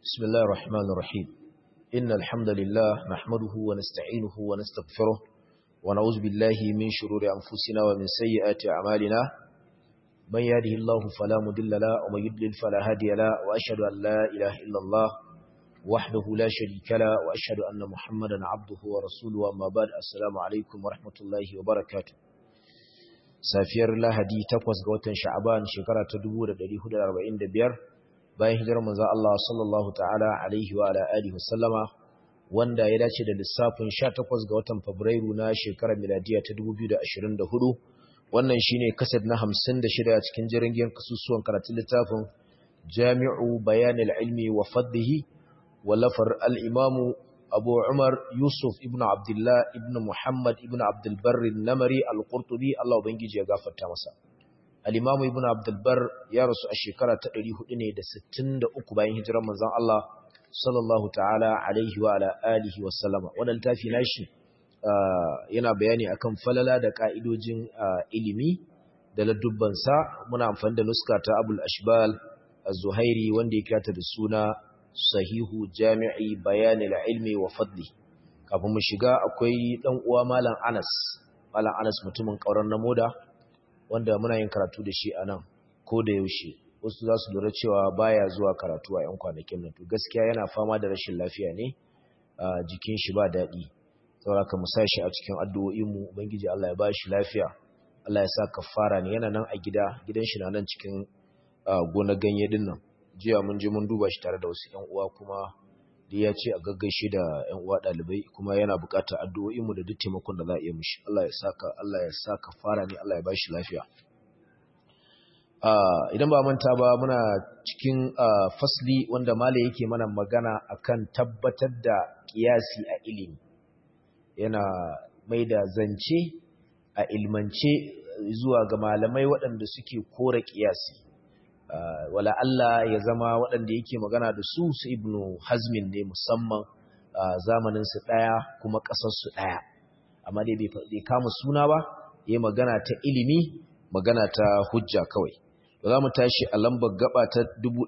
بسم الله الرحمن الرحيم إن الحمد لله نحمده ونستعينه ونستغفره ونعوذ بالله من شرور أنفسنا ومن سيئات أعمالنا من يهده الله فلا مضل له ومن يضلل فلا هادي له وأشهد أن لا إله إلا الله وحده لا شريك له وأشهد أن محمدا عبده ورسوله أما بعد السلام عليكم ورحمة الله وبركاته safiyar lahadi takwas ga watan sha'aban shekara ta 1445 bayan hijirar manzon Allah sallallahu ta'ala alaihi wa ala alihi wasallama wanda ya dace da lissafin 18 ga watan fabrairu na shekarar miladiya ta 2024 wannan shine kasad na 56 cikin jirgin kasusuwan karatun littafin Jami'u Bayanil Ilmi wa Fadlihi wallafar al-Imamu Abu Umar Yusuf ibn Abdullah ibn Muhammad ibn Abdul Barr namari al-Qurtubi Allah ubangiji ya gafarta masa al-Imam Ibn Abdul Barr ya rasu a shekara ta 400 ne da 63 bayan hijirar manzon Allah sallallahu ta'ala alaihi wa ala alihi wa sallama wannan tafi nashi yana bayani akan falala da ka'idojin ilimi da ladubban sa muna amfani da nuska ta Abul Ashbal Az-Zuhairi wanda ya kirata da suna sahihu jami'i bayanil ilmi wa fadli kafin mu shiga akwai dan uwa malam Anas malam Anas mutumin kauran namoda wanda muna yin karatu da shi anan ko da yaushe wasu za su lura cewa baya zuwa karatu a yan kwanakin nan to gaskiya yana fama da rashin lafiya ne a jikin shi ba daɗi saboda ka musa shi a cikin addu'o'in mu ubangiji Allah ya ba shi lafiya Allah ya sa kafara ne yana nan a gida gidan shi na nan cikin gona ganye din nan jiya mun je mun duba shi tare da wasu ƴan uwa kuma da ya ce a gaggaishe da ƴan uwa ɗalibai kuma yana buƙatar addu'o'in mu da duk taimakon da za a iya mishi Allah ya saka Allah ya saka fara ne Allah ya bashi lafiya idan ba manta ba muna cikin fasli wanda mala yake mana magana akan tabbatar da kiyasi a ilimi yana mai da zance a ilmance zuwa ga malamai waɗanda suke kora kiyasi Uh, wala Allah ya zama waɗanda yake magana da su su ibnu hazmin ne musamman uh, zamaninsu ɗaya kuma ƙasarsu ɗaya amma dai bai kama suna ba ya magana ta ilimi magana ta hujja kawai za mu tashi a lambar gaba ta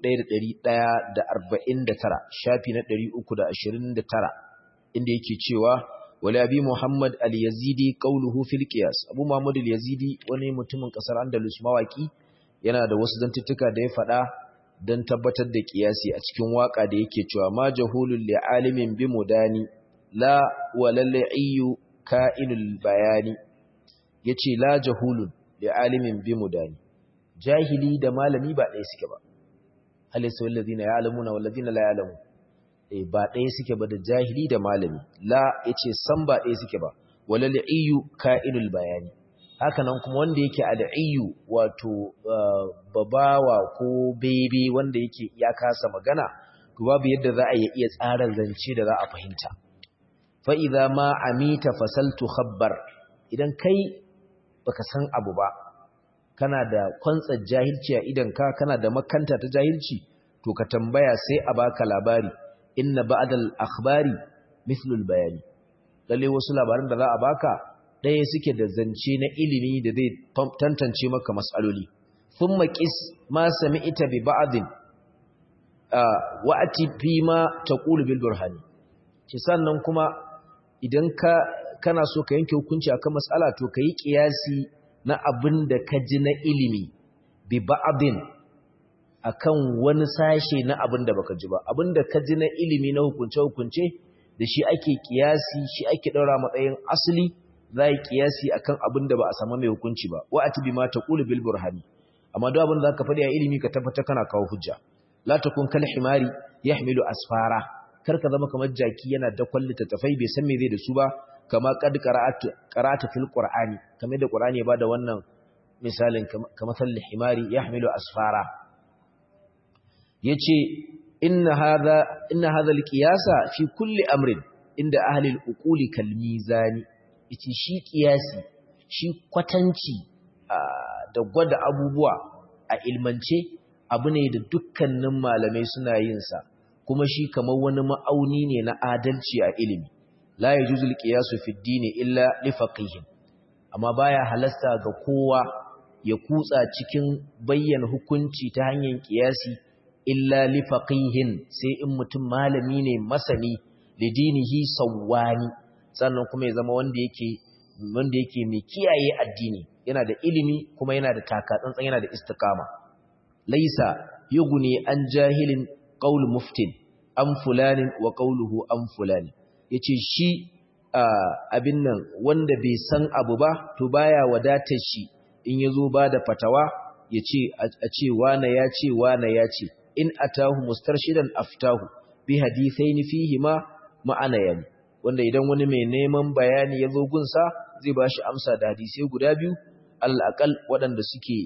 1149 shafi na 329 inda yake cewa wala abi muhammad al-yazidi qawluhu fil qiyas abu muhammad al-yazidi wani mutumin ƙasar andalus mawaki yana da wasu zantuttuka da ya faɗa don tabbatar da ƙiyasi a cikin waƙa da yake cewa ma jahulun li'alimin bi mudani la walal'iyu ka'inul bayani yace la jahulun li'alimin bi mudani jahili da malami ba ɗaya suke ba alaysa wallazina ya'lamuna wallazina la ya'lamun eh ba ɗaya suke ba da jahili da malami la yace san ba ɗaya suke ba walal'iyu ka'inul bayani hakanan kuma wanda yake al'ayyu wato babawa ko bebe wanda yake ya kasa magana to babu yadda za a iya tsara zance da za a fahimta fa idza ma amita fasaltu khabbar idan kai baka san abu ba kana da kwantsar jahilci a idan ka kana da makanta ta jahilci to ka tambaya sai a baka labari inna ba'dal akhbari mithlul bayani lalle wasu labaran da za a baka ɗaya suke da zance na ilimi da zai tantance maka matsaloli sun maƙis ma sami ita bi ba'adin wa'ati fi ma ta bil burhani ce sannan kuma idan ka kana so ka yanke hukunci akan matsala to ka yi ƙiyasi na abin da ka ji na ilimi bi ba'adin akan wani sashe na abin da baka ji ba abin da ka ji na ilimi na hukunce-hukunce da shi ake ƙiyasi shi ake ɗaura matsayin asali za yi kiyasi akan abin da ba a samu mai hukunci ba wa atibi ma taqulu bil burhani amma duk abin da zaka faɗi a ilimi ka tabbata kana kawo hujja la takun kal himari yahmilu asfara kar ka zama kamar jaki yana da kwallita tafai bai san me zai da su ba kama qad qara'atu qara'atu fil qur'ani kamar da qur'ani ya bada wannan misalin kamar sal himari yahmilu asfara yace inna hadha inna hadha al qiyasa fi kulli amrin inda ahli al uquli kal mizani ita shi kiyasi shi kwatanci da gwada abubuwa a ilmance abu ne da dukkanin malamai suna yin sa kuma shi kamar wani ma'auni ne na adalci a ilimi la yajuzul qiyasu fi dini illa li faqihin amma baya halasta ga kowa ya kutsa cikin bayyana hukunci ta hanyar kiyasi illa li faqihin sai in mutum malami ne masani li dinihi sawwani sannan kuma ya zama wanda yake wanda yake mai kiyaye addini yana da ilimi kuma yana da takatsantsan yana da istiqama laisa yughni an jahilin qaul muftin an fulanin wa qauluhu an fulani yace shi abin nan wanda bai san abu ba to baya wadatar shi in yazo ba da fatawa yace a ce wane ya ce wane ya ce in atahu mustarshidan aftahu bi hadithaini fihi ma ma'ana yani wanda idan wani mai neman bayani yazo gunsa zai bashi amsa da hadisi guda biyu al'aqal waɗanda suke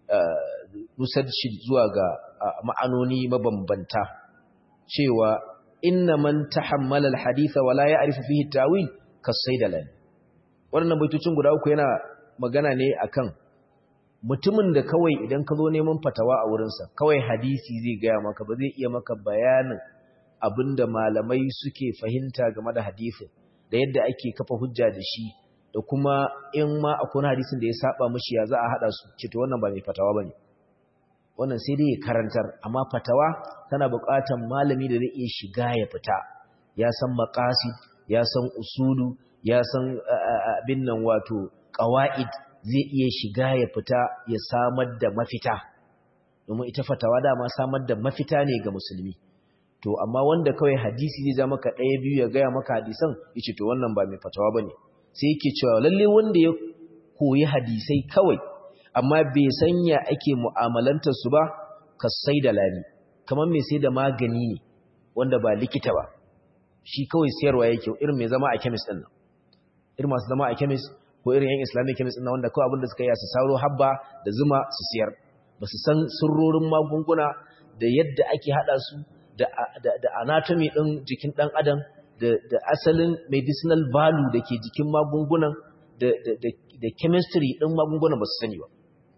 nusar shi zuwa ga ma'anoni mabambanta cewa inna man tahammala alhadith wa la ya'rifu fihi tawil kasaidalan wannan baitocin guda uku yana magana ne akan mutumin da kawai idan ka zo neman fatawa a wurinsa kawai hadisi zai gaya maka ba zai iya maka bayanin abinda malamai suke fahimta game da hadisin da yadda ake kafa hujja da shi da kuma in ma akwai hadisin da ya saba mishi ya za a hada su ce to wannan ba mai fatawa bane wannan sai dai ya karantar amma fatawa tana buƙatar malami da zai iya shiga ya fita ya san maqasid ya san usulu ya san abin nan wato qawaid zai iya shiga ya fita ya samar da mafita domin ita fatawa dama samar da mafita ne ga musulmi to amma wanda kawai hadisi zai ja maka ɗaya biyu ya gaya maka hadisan yace to wannan ba mai fatawa bane sai yake cewa lalle wanda ya koyi hadisai kawai amma bai sanya ake mu'amalantar su ba ka sai da lani kamar mai sai da magani ne wanda ba likita ba shi kawai sayarwa yake irin mai zama a chemist din nan irin masu zama a chemist ko irin yan islamic chemist din nan wanda kawai abinda suka yi su saro habba da zuma su siyar ba su san sirrorin magunguna da yadda ake hada su da da anatomy din jikin dan adam da asalin medicinal value da ke jikin magungunan da chemistry ɗin magungunan ba su sani ba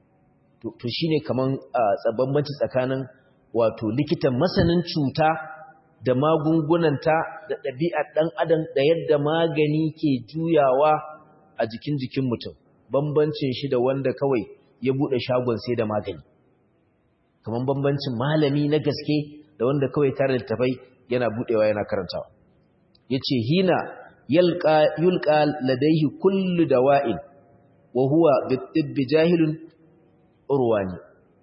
to shi ne kamar tsabambanci tsakanin wato likitan masanin cuta da magungunanta da ɗabi'ar ɗan adam da yadda magani ke juyawa a jikin jikin mutum bambancin shi da wanda kawai ya buɗe shagon sai da magani kamar bambancin malami na gaske da wanda kawai tare da tafai yana buɗewa yana karantawa yace hina yalqa yulqa ladaihi kullu dawa'in wa huwa bitibbi jahilun urwani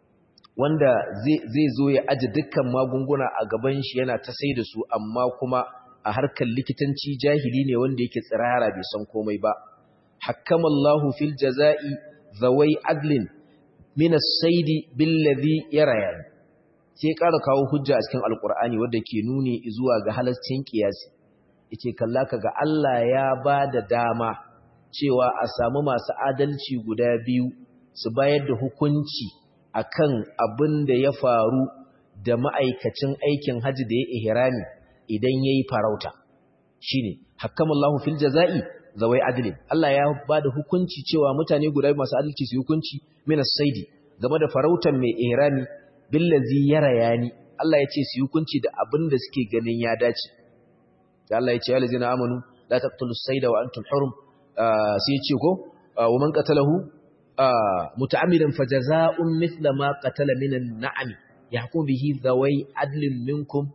wanda zai zo ya aje dukkan magunguna a gaban shi yana ta sai da su amma kuma a harkar likitanci jahili ne wanda yake tsirara bai san komai ba hakamallahu fil jaza'i zawai adlin min as-saidi billadhi yarayani sai ƙara kawo hujja a cikin alkur'ani wadda ke nuni zuwa ga halascin kiyasi yake kalla kaga Allah ya ba da dama cewa a samu masu adalci guda biyu su bayar da hukunci akan abin da ya faru da ma'aikacin aikin haji da ya ihrami idan yayi farauta shine hakamallahu fil jazai zawai adlin Allah ya ba da hukunci cewa mutane guda biyu masu adalci su hukunci minas saidi game da farautan mai ihrami billazi yarayani Allah ya ce su hukunci da abin da suke ganin ya dace da Allah ya ce alazina amanu la taqtulu sayda wa antum hurum sai ya ce ko wa man qatalahu muta'ammidan fajaza'un mithla ma qatala minan na'am yahkum bihi zawai adlin minkum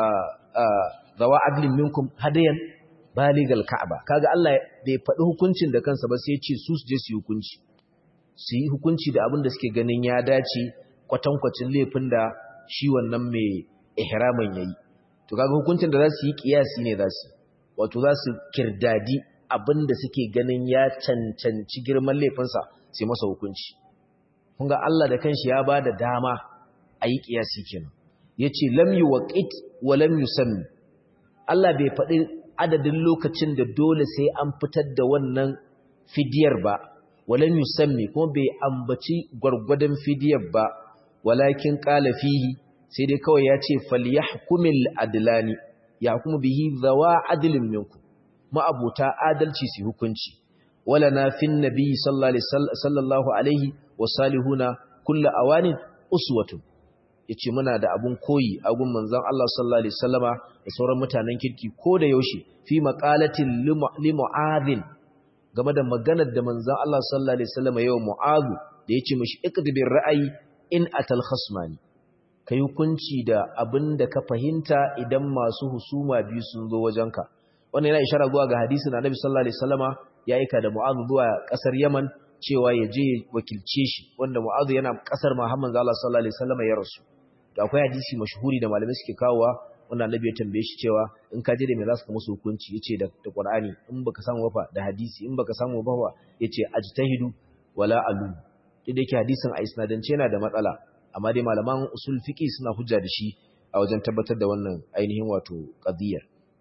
zawa adlin minkum hadayan baligal ka'aba kaga Allah bai faɗi hukuncin da kansa ba sai ya ce su su je su yi hukunci su yi hukunci da abin da suke ganin ya dace kwatankwacin laifin da shi wannan mai ihramin yayi to kaga hukuncin da za su yi kiyasi ne za su wato za su kirdadi abinda suke ganin ya cancanci girman laifinsa sai masa hukunci kun ga Allah da kanshi ya ba da dama a yi kiyasi kenan yace lam yuwaqit wa lam yusammi Allah bai faɗi adadin lokacin da dole sai an fitar da wannan fidiyar ba walam yusammi kuma bai ambaci gwargwadon fidiyar ba walakin qala fihi sai dai kawai ya ce falyahkumil adlani yahkumu bihi zawa adlin minkum ma'abuta adalci su hukunci wala na fin nabi sallallahu alaihi wa salihuna kullu awanin uswatun yace muna da abun koyi a gun manzon Allah sallallahu alaihi wasallama da sauran mutanen kirki ko da yaushe fi maqalatin li mu'adhin game da maganar da manzon Allah sallallahu alaihi wasallama yau mu'adhu da yace mishi iqdibir ra'ayi in atal khasmani kai hukunci da abin da ka fahimta idan masu husuma biyu sun zo wajenka wannan yana ishara zuwa ga hadisi na Annabi sallallahu alaihi wasallama ya aika da Mu'adh zuwa kasar Yaman cewa ya je wakilce shi wanda Mu'adh yana kasar Muhammad sallallahu alaihi wasallama ya rasu to akwai hadisi mashhuri da malamai suke kawowa wanda Annabi ya tambaye shi cewa in ka je da me za su musu hukunci yace da da Qur'ani in baka samu wafa da hadisi in baka samu wafa yace ajtahidu wala alu duk da yake hadisin a isnadance yana da matsala amma dai malaman usul fiqi suna hujja da shi a wajen tabbatar da wannan ainihin wato qadiyar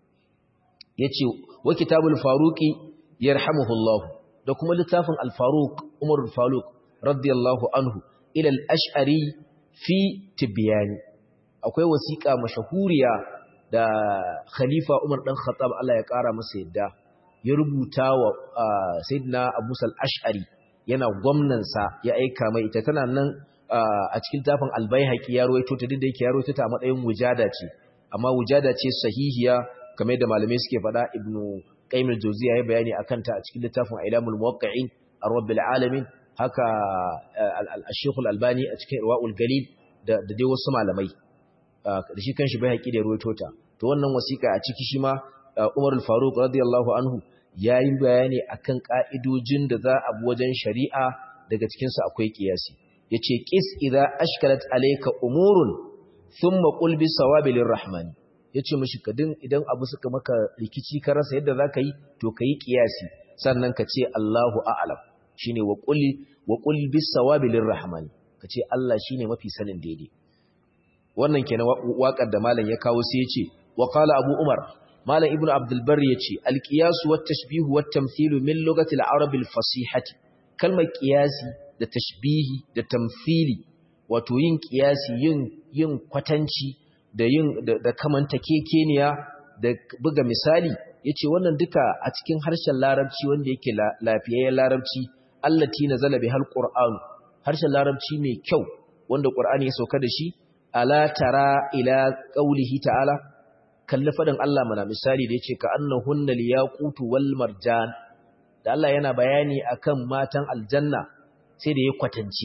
yace wa kitabul faruqi yarhamuhullah da kuma littafin al-faruq Umar al-Faruq radiyallahu anhu ila al-ash'ari fi tibyani akwai wasiƙa mashahuriya da khalifa Umar dan Khattab Allah ya ƙara masa yadda ya rubuta wa sayyidina Abu Sal Ash'ari yana gwamnansa ya aika mai ita tana nan a cikin tafin albayhaqi ya rawaito ta dinda yake ya rawaito ta a matsayin wujada ce amma wujada ce sahihiya kamar da malamai suke faɗa ibnu qayyim al-jawziya ya bayani akan ta a cikin littafin ilamul muwaqqi'in ar-rabbil alamin haka al-shaykh al-albani a cikin irwaul galil da dai wasu malamai da shi kanshi bayhaqi da rawaito ta to wannan wasiƙa a ciki shi ma Umar al-Faruq radiyallahu anhu yayin bayani akan ka'idojin da za a bi wajen shari'a daga cikin su akwai kiyasi yace qis idza ashkalat alayka umurun thumma qul bi sawabi lirrahman yace mishi kadin idan abu suka maka rikici ka rasa yadda zaka yi to kai kiyasi sannan ka ce Allahu a'lam shine wa qul wa qul bis sawabi lirrahman kace Allah shine mafi sanin daidai wannan kenan waƙar da malam ya kawo sai yace wa qala abu umar malam ibnu abdul bar yace al qiyas wat tashbih wat tamthil min lugati al arab al fasihati kalmar qiyasi da tashbihi da tamthili wato yin qiyasi yin yin kwatanci da yin da kamanta kekeniya da buga misali yace wannan duka a cikin harshen larabci wanda yake lafiyayyen larabci allati nazala bihal qur'an harshen larabci mai kyau wanda qur'ani ya sauka da shi ala tara ila qaulihi ta'ala kalli fadin Allah mana misali da yace ka annahunna liyaqutu wal marjan da Allah yana bayani akan matan aljanna sai da ya kwatance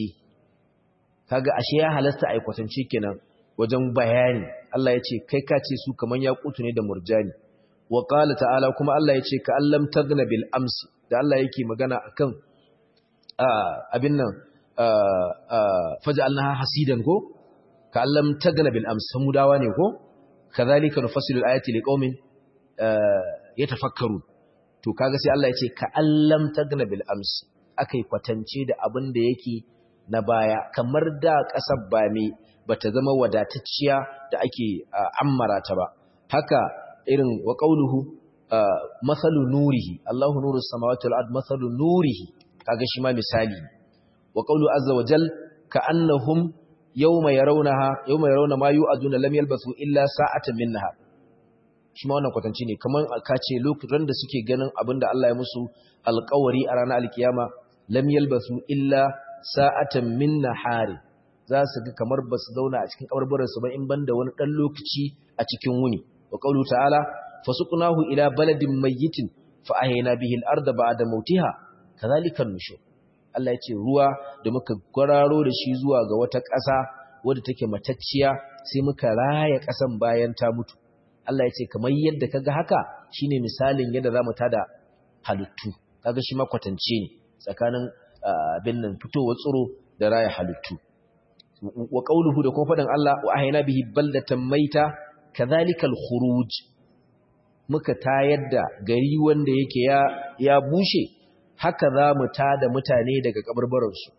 kaga ashe ya halasta ai kwatance kenan wajen bayani Allah yace kai ka ce su kaman yaqutu ne da murjani wa qala ta'ala kuma Allah yace ka allam tagna bil amsi da Allah yake magana akan abin nan faj'alnaha hasidan ko ka allam tagna bil amsi samudawa ne ko kadhalika nufassilu al-ayati liqaumin yatafakkarun to kaga sai Allah ya ce ka allam tagna bil amsi akai kwatance da abin da yake na baya kamar da kasar ba me bata zama wadatacciya da ake ammara ta ba haka irin wa qauluhu masalu nurihi Allahu nurus samawati wal ard masalu nurihi kaga shi ma misali wa qawlu azza wa jal ka annahum yawma yarawnaha yawma yarawna ma yu'aduna lam yalbasu illa sa'atan min nahar shi ma wannan kwatanci ne kaman aka ce lokacin da suke ganin abinda Allah ya musu alƙawari a ranar alkiyama lam yalbasu illa sa'atan min nahari za su ga kamar ba su zauna a cikin kabarbaran su ba in banda wani dan lokaci a cikin wuni wa qawlu ta'ala fasuqnahu ila baladin mayyitin fa ahyayna bihi al-ardha ba'da mautiha kadhalika an-nushur Allah ya ce ruwa da muka gwararo da shi zuwa ga wata ƙasa wadda take matacciya sai muka raya ƙasan bayan ta mutu Allah ya ce kamar yadda kaga haka shine misalin yadda zamu tada halittu kaga shi makwatance ne tsakanin abin nan fitowar tsiro da raya halittu wa qauluhu da kuma fadan Allah wa ahayna bihi baldatan maita kadhalikal khuruj muka tayar da gari wanda yake ya ya bushe haka za mu tada mutane daga kabarbaransu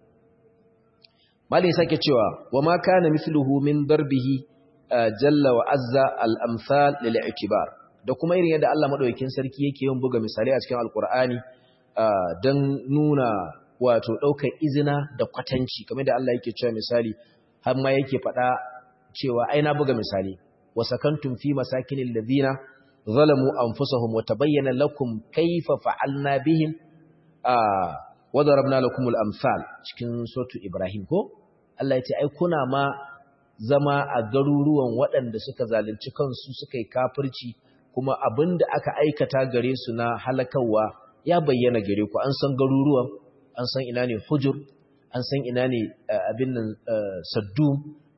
malai sake cewa wa ma kana mithluhu min darbihi jalla wa azza al-amsal lil i'tibar da kuma irin yadda Allah madaukakin sarki yake yin buga misalai a cikin alqur'ani dan nuna wato daukar izina da kwatanci kamar da Allah yake cewa misali har ma yake faɗa cewa ai na buga misali wa sakantum fi masakinil ladina zalamu anfusahum wa tabayyana lakum kayfa fa'alna bihim wa darabna lakumul amsal cikin suratu ibrahim ko Allah ya ce ai kuna ma zama a garuruwan waɗanda suka zalunci kansu suka yi kafirci kuma abinda aka aikata gare su na halakawa ya bayyana gare ku an san garuruwan an san ina ne hujur an san ina ne abin nan saddum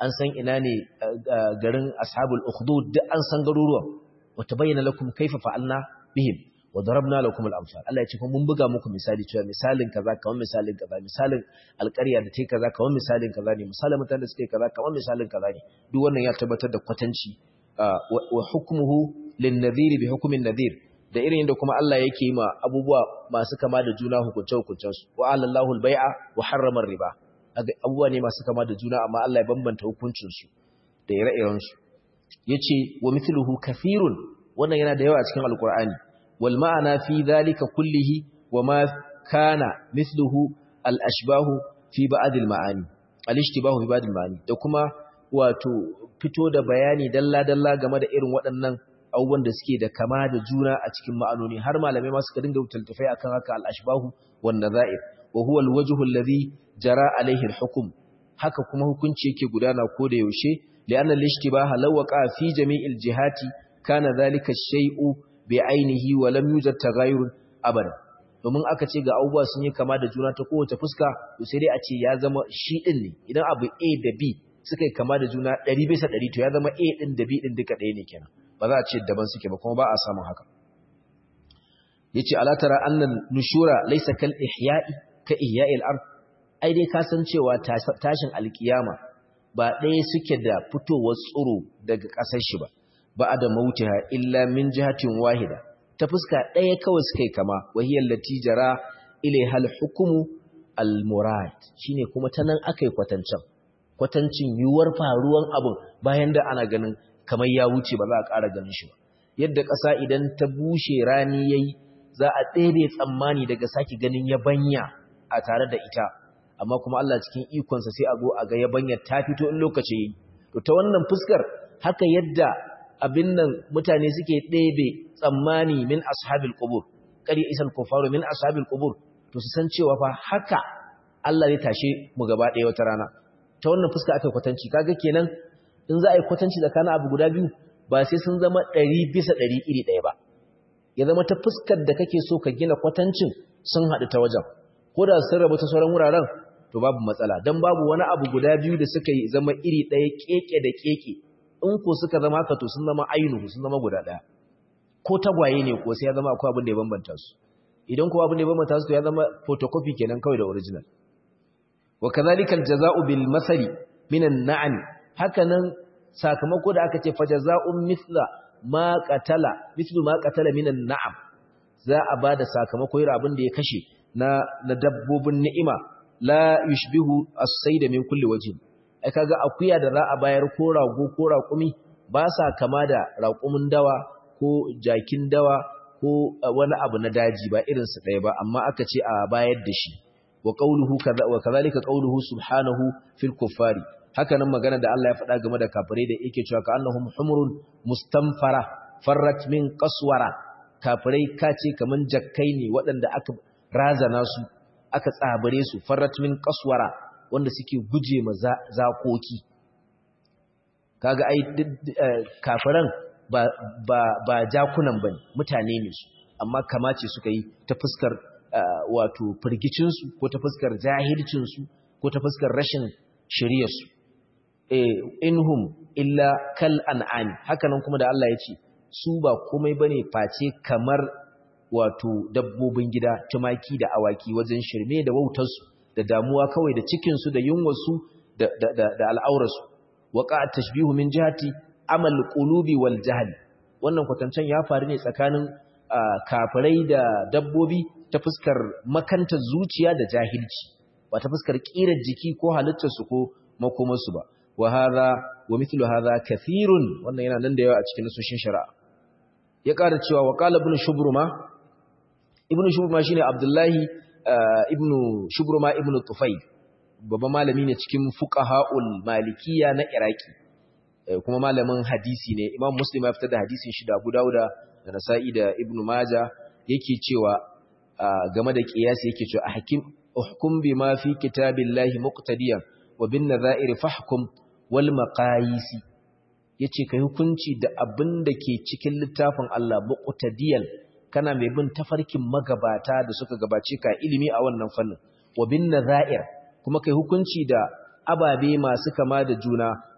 an san ina ne garin ashabul ukhdud duk an san garuruwan wa tabayyana lakum kaifa fa'alna bihim wa darabna lakum al-amsal Allah ya ce mun buga muku misali cewa misalin kaza kamar misalin kaza misalin alƙarya da take kaza kamar misalin kaza ne misalin mutanen da suke kaza kamar misalin kaza ne duk wannan ya tabbatar da kwatanci wa hukmuhu lin-nadhir bi hukmin nadhir da irin yadda kuma Allah yake yi ma abubuwa masu kama da juna hukunce hukuncen su wa alallahu al-bai'a wa harrama riba abubuwa ne masu kama da juna amma Allah ya bambanta hukuncin su da ire-iren su yace wa mithluhu kathirun wannan yana da yawa a cikin alqur'ani wal ma'ana fi dhalika kullihi wa ma kana mithluhu al-ashbahu fi ba'd al-ma'ani al-ishtibahu fi ba'd al-ma'ani da kuma wato fito da bayani dalla dalla game da irin waɗannan abubuwan da suke da kama da juna a cikin ma'anoni har malamai ma suka dinga wutaltafai akan haka al-ashbahu wan nazair wa huwa al-wajhu alladhi jara alayhi al-hukm haka kuma hukunci yake gudana ko da yaushe li'anna al-ishtibaha law waqa fi jami'il jihati kana dhalika ash-shay'u bi'ainihi wa lam yujad taghayyur abada domin aka ce ga abubuwa sun yi kama da juna ta kowace fuska to sai dai a ce ya zama shi din ne idan abu A da B suka yi kama da juna 100 bisa 100 to ya zama A din da B din duka ɗaya ne kenan ba za a ce daban suke ba kuma ba a samun haka yace ala tara annal nushura laysa kal ihya'i ka ihya'il ard ai dai ka san cewa tashin alkiyama ba ɗaya suke da fitowar tsuro daga ƙasar shi ba ba da mautiha illa min jihatin wahida ta fuska ɗaya kawai suka yi kama wahiyar latijara ilaiha al-hukumu al-murad shine kuma ta nan aka yi kwatancin kwatancin yiwuwar faruwan abin bayan da ana ganin kamar ya wuce ba za a ƙara ganin shi ba yadda ƙasa idan ta bushe rani yayi za a ɗebe tsammani daga sake ganin yabanya a tare da ita amma kuma Allah cikin ikonsa sai a zo a ga yabanyar ta fito in lokaci yayi to ta wannan fuskar haka yadda abin nan mutane suke ɗebe tsammani min ashabil qubur qali isal kufaru min ashabil qubur to su san cewa fa haka Allah zai tashe mu gaba ɗaya wata rana ta wannan fuska aka kwatanci kaga kenan in za a yi kwatanci tsakanin abu guda biyu ba sai sun zama ɗari bisa ɗari iri ɗaya ba ya zama ta fuskar da kake so ka gina kwatancin sun haɗu ta wajen ko da sun rabu ta sauran wuraren to babu matsala don babu wani abu guda biyu da suka yi zama iri ɗaya keke da keke in ko suka zama haka to sun zama ainihu sun zama guda ɗaya ko tagwaye ne ko sai ya zama akwai abin da ya bambanta su idan ko abin da ya bambanta su to ya zama photocopy kenan kawai da original wa kadhalika aljaza'u bil masali minan na'am hakanan sakamako da aka ce fa jaza'un mithla ma qatala mithlu ma qatala minan na'am za a bada sakamako irin abin da ya kashe na na dabbobin ni'ima la yushbihu as-sayda min kulli wajhin ai kaga akuya da za a bayar ko rago ko raƙumi ba sa kama da raƙumin dawa ko jakin dawa ko wani abu na daji ba irin su ɗaya ba amma aka ce a bayar da shi wa qawluhu kaza wa kadhalika qawluhu subhanahu fil kuffari haka nan magana da Allah ya faɗa game da kafirai da yake cewa ka annahum humurun mustanfara farrat min qaswara kafirai kace kaman jakkai ne waɗanda aka razana su aka tsabare su farrat min qaswara wanda suke guje ma zakoki kaga ai kafiran ba ba ba jakunan bane mutane ne su amma kamace suka yi ta fuskar wato firgicin su ko ta fuskar jahilcin su ko ta fuskar rashin shiriyar su eh inhum illa kal an'am hakanan kuma da Allah ya ce su ba komai bane face kamar wato dabbobin gida tumaki da awaki wajen shirme da wautarsu da damuwa kawai da cikinsu da yunwarsu da, da, da, da al'aurarsu waƙa tashbihu min jihati amal qulubi wal jahl wannan kwatancen ya faru ne tsakanin kafirai da dabbobi ta fuskar makantar zuciya da jahilci ba ta fuskar kirar jiki ko halittarsu ko makomarsu ba wa hadha wa mithlu hadha kathirun wannan yana nan da yawa a cikin nasoshin shari'a ya ƙara cewa wa qala ibn shubruma ibn shubruma shine abdullahi ibn shubruma ibn tufayl babban malami ne cikin fuqaha'ul malikiya na iraki kuma malamin hadisi ne imam muslim ya fitar da hadisin shi da abu dauda da nasa'i da ibn maja yake cewa game da qiyasi yake cewa hakim uhkum bima fi kitabillahi muqtadiyan wa bin nadha'ir fahkum wal maqayisi yace kai hukunci da abin da ke cikin littafin Allah muqtadiyan kana mai bin tafarkin magabata da suka gabace ka ilimi a wannan fannin wa bin nadha'ir kuma kai hukunci da ababe masu kama da juna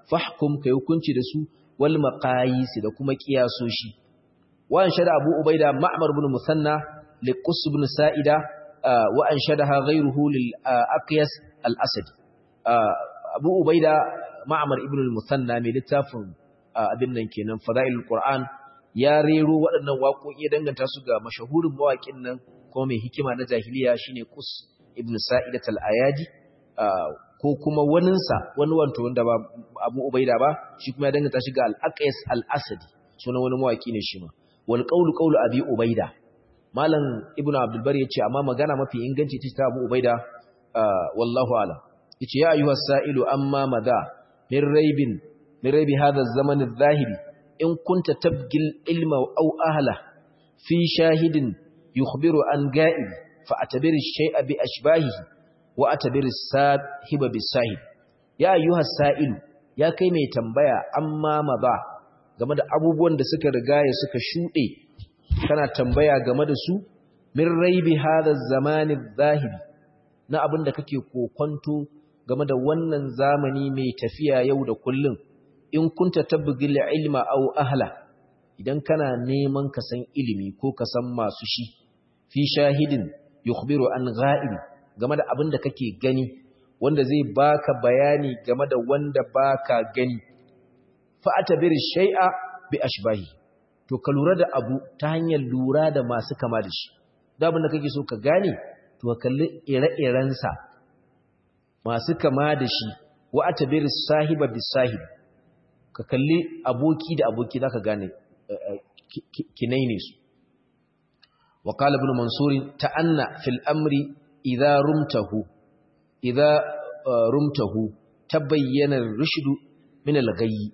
fahkum kai hukunci da su wal maqayis da kuma kiyasoshi wa anshada abu ubaida ma'mar ibn musanna liqus ibn sa'ida wa anshadaha ghayruhu lil aqyas al asadi abu ubaida ma'mar ibn musanna mai littafin abin nan kenan fadailul qur'an ya rero waɗannan waƙoƙi ya danganta su ga mashahurin mawaƙin nan ko mai hikima na jahiliya shine qus ibn sa'idat al ayadi ko kuma waninsa wani wanto wanda ba abu ubaida ba shi kuma ya danganta shi ga al-aqis al-asadi sunan wani mawaki ne shi ma wal qawlu qawlu abi ubaida malam ibnu abdul bari yace amma magana mafi inganci ta abu ubaida wallahu alam yace ya ayyuhas sa'ilu amma madha min raibin min raibi hadha az-zaman adh-dhahiri in kunta tabgil ilma aw ahla fi shahidin yukhbiru an ga'ib fa atabir ash-shay'a bi ashbahihi wa atabir sahiba bisahib ya ayyuha sa'ilu ya kai mai tambaya amma maza game da abubuwan da suka rigaya suka shude kana tambaya game da su min raibi hadha zamani zahiri na abin da kake kokonto game da wannan zamani mai tafiya yau da kullum in kunta tabgil ilma aw ahla idan kana neman ka san ilimi ko ka san masu shi fi shahidin yukhbiru an ghaib game da abin da kake gani wanda zai baka bayani game da wanda baka gani fa atabir shay'a bi ashbahi to ka lura da abu ta hanyar lura da masu kama da shi da abin da kake so ka gane to ka kalli ire-iren sa masu kama da shi wa atabir sahiba bi sahib ka kalli aboki da aboki zaka gane kinai ne su wa qala ibn mansur ta'anna fil amri idza rumtahu idza rumtahu tabayyana ar-rushd min al-ghayy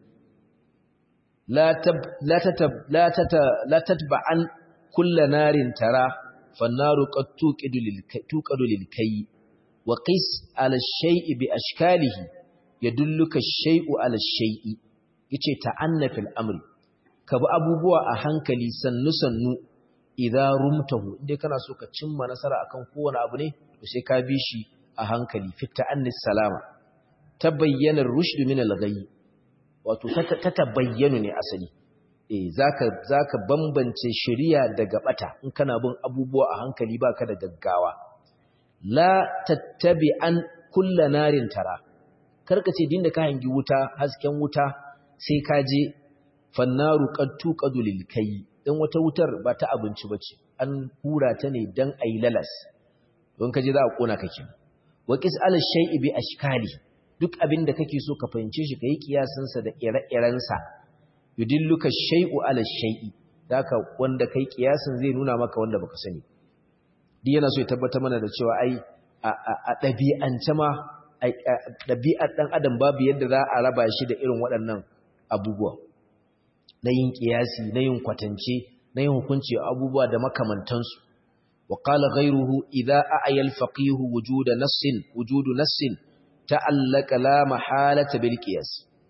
la tab la tatab la tata la tatba'an kull narin tara fan-naru qad tuqidu lil tuqadu lil kayy wa qis ala ash-shay'i bi ashkalihi yadulluka ash-shay'u ala ash-shay'i yace ta'anna fil amri ka bi abubuwa a hankali sannu sannu idan rumtahu inda kana so ka cimma nasara akan kowane abu ne to sai ka bi shi a hankali fit ta'annis salama tabayyana rushd min al-ghayy wato ta tabayyana ne asali eh zaka zaka bambance shari'a daga bata in kana bin abubuwa a hankali baka da gaggawa la tattabi'an kullu narin tara karka ce dinda ka hangi wuta hasken wuta sai ka je fannaru qad tuqadu lil kayy dan wata wutar ba ta abinci bace an hura ta ne dan ayi lalas don kaje za a kona kake wa qis ala shay'i bi ashkali duk abin da kake so ka fahimce shi kai kiyasin sa da ire-iren sa yudilluka shay'u ala shay'i daka wanda kai kiyasin zai nuna maka wanda baka sani duk yana so ya tabbata mana da cewa ai a ɗabi'ance ma ɗabi'ar ɗan adam babu yadda za a raba shi da irin waɗannan abubuwa na yin ƙiyasi na yin kwatance na yin hukunci abubuwa da makamantansu wa qala ghayruhu idza a'ya al-faqih wujud nassin wujud nassin ta'allaka la mahalata bil qiyas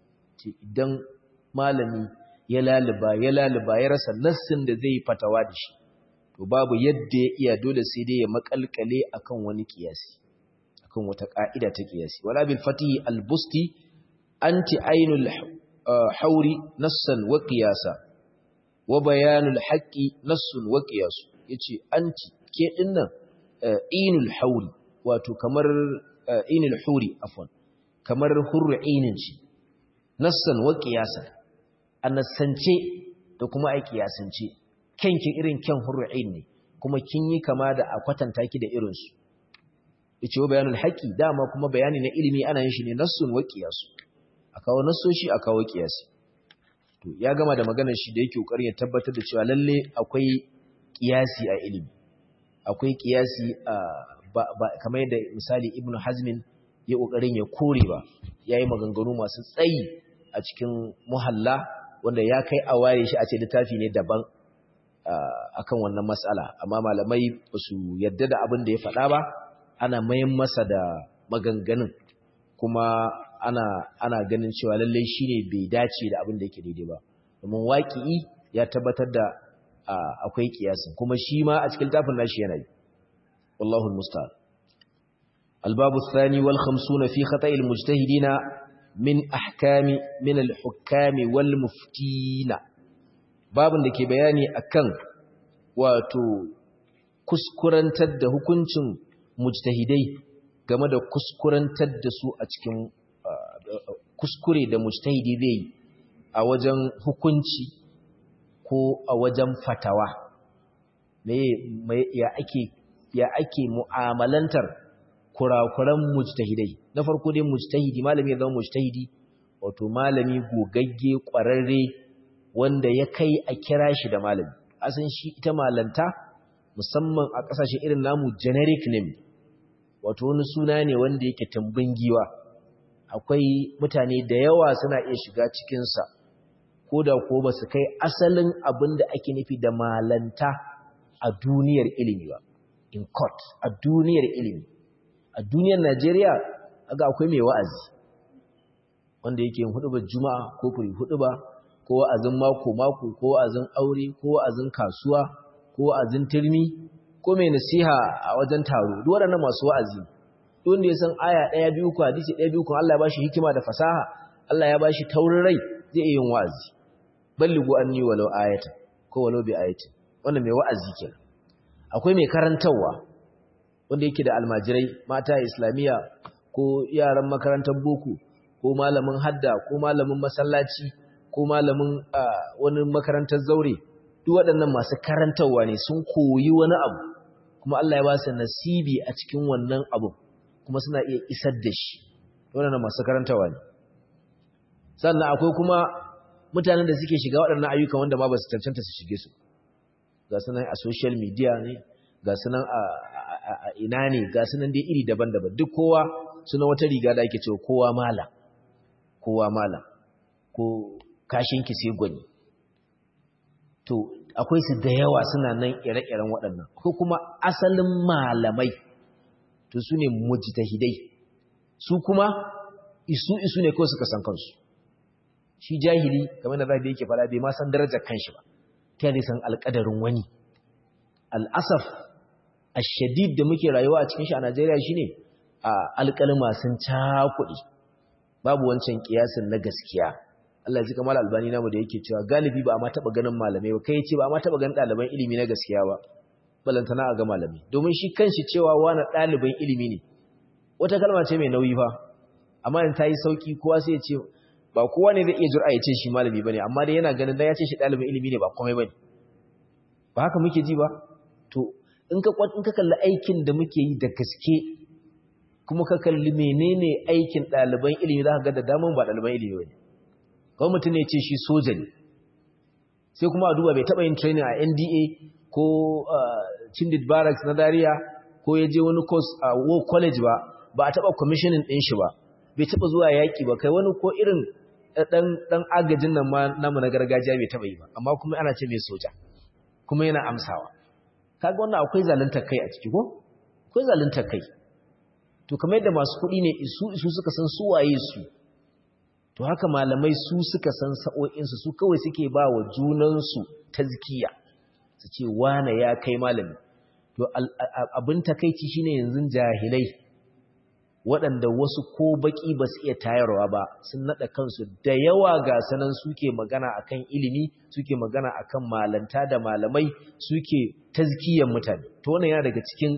idan malami ya laluba ya laluba ya rasa nassin da zai fatawa da shi to babu yadda ya iya dole sai dai ya makalkale akan wani qiyasi akan wata ka'ida ta qiyasi wala bil fatih al-busti anti ainul hauri nassan wa qiyasa wa bayanul haqqi nassun wa qiyas yace anti ke dinnan inul hauri wato kamar inul huri afwan kamar hurru inin ci nassan wa qiyasan annasance da kuma ai qiyasance kenki irin ken hurru in ne kuma kin yi kama da a kwatanta ki da irin su yace wa bayanul haqqi dama kuma bayani na ilimi ana yin shi ne nassun wa qiyasu a kawo nassoshi a kawo kiyasi to ya gama da maganar shi da yake kokarin ya tabbatar da cewa lalle akwai kiyasi a ilimi akwai kiyasi a kamar yadda misali ibnu hazmin ya kokarin ya kore ba yayi maganganu masu tsayi a cikin muhalla wanda ya kai a ware shi a ce littafi ne daban akan wannan matsala amma malamai ba su yadda da abin da ya faɗa ba ana mayan masa da maganganun kuma ana ana ganin cewa lallai shine bai dace da abin da yake daidai ba domin waqi'i ya tabbatar da akwai kiyasin kuma shi ma a cikin tafin nashi yana yi wallahu almusta'an الباب الثاني والخمسون في خطأ المجتهدين min ahkami min al-hukami wal muftina babin da ke bayani akan wato kuskurantar da hukuncin mujtahidai game da kuskurantar da su a cikin kuskure da mujtahidi zai a wajen hukunci ko a wajen fatawa me ya ake ya ake mu'amalantar kurakuran mujtahidai na farko dai mujtahidi malami ya zama mujtahidi wato malami gogagge kwararre wanda ya kai a kira shi da malami asan shi ita malanta musamman a kasashe irin namu generic name wato wani suna ne wanda yake tambin giwa akwai mutane da yawa suna iya shiga cikinsa ko da ko ba su kai asalin abin da ake nufi da malanta a duniyar ilimi ba in court a duniyar ilimi a duniyar Najeriya aga akwai mai wa'azi wanda yake yin hudubar juma'a ko furi huduba ko wa'azin mako mako ko wa'azin aure ko wa'azin kasuwa ko wa'azin turmi ko mai nasiha a wajen taro duk waɗannan masu wa'azi duk wanda ya san aya ɗaya biyu ko hadisi ɗaya biyu ko Allah ya bashi hikima da fasaha Allah ya bashi taurin rai zai iya yin wa'azi balligu anni walau ayata ko walau bi ayatin wannan mai wa'azi kenan akwai mai karantarwa wanda yake da almajirai mata islamiyya ko yaran makarantar boko ko malamin hadda ko malamin masallaci ko malamin wani makarantar zaure duk waɗannan masu karantarwa ne sun koyi wani abu kuma Allah ya ba su nasibi a cikin wannan abu kuma suna iya isar da shi waɗannan masu karantarwa ne sannan akwai kuma mutanen da suke shiga waɗannan ayyukan wanda ma ba su cancanta su shige su ga sunan a social media ne ga sunan a ina ne ga sunan dai iri daban-daban duk kowa suna wata riga da ake cewa kowa malam kowa malam ko kashinki sai gwani to akwai su da yawa suna nan ire-iren waɗannan ko kuma asalin malamai to su ne mujtahidai su kuma isu isu ne kawai suka san kansu shi jahili kamar da zabi yake fara bai ma san darajar kanshi ba ta yadda san alƙadarin wani al'asaf ashadid da muke rayuwa a cikin shi a Najeriya shine a alƙalma sun cakuɗi babu wancan kiyasin na gaskiya Allah ji kamar albani namu da yake cewa galibi ba a ma taɓa ganin malamai ba kai ce ba a ma taɓa ganin ɗaliban ilimi na gaskiya ba balantana a ga malami domin shi kanshi cewa wani ɗaliban ilimi ne wata kalma ce mai nauyi fa amma in ta yi sauki kowa sai ya ce ba kowa ne zai iya jura ya ce shi malami bane amma dai yana ganin da ya ce shi ɗalibin ilimi ne ba komai bane ba haka muke ji ba to in ka in ka kalli aikin da muke yi da gaske kuma ka kalli menene aikin ɗaliban ilimi za ka ga da daman ba ɗaliban ilimi bane kawai mutum ne ce shi soja ne sai kuma a duba bai taɓa yin training a NDA ko Chindid Barracks na Zaria ko ya je wani course a War College ba ba a taɓa commissioning ɗin shi ba bai taɓa zuwa yaƙi ba kai wani ko irin ɗan agajin nan namu na gargajiya bai taɓa yi ba amma kuma ana ce mai soja kuma yana amsawa kaga wannan akwai zaluntar kai a ciki ko akwai zaluntar kai to kamar yadda masu kuɗi ne isu isu suka san su waye su to haka malamai su suka san sa'o'insu su kawai suke ba wa junansu tazkiya su ce wane ya kai malami to abin takaici shine yanzu jahilai waɗanda wasu ko baƙi ba su iya tayarwa ba sun naɗa kansu da yawa ga sanan suke magana akan ilimi suke magana akan malanta da malamai suke tazkiyan mutane to wannan yana daga cikin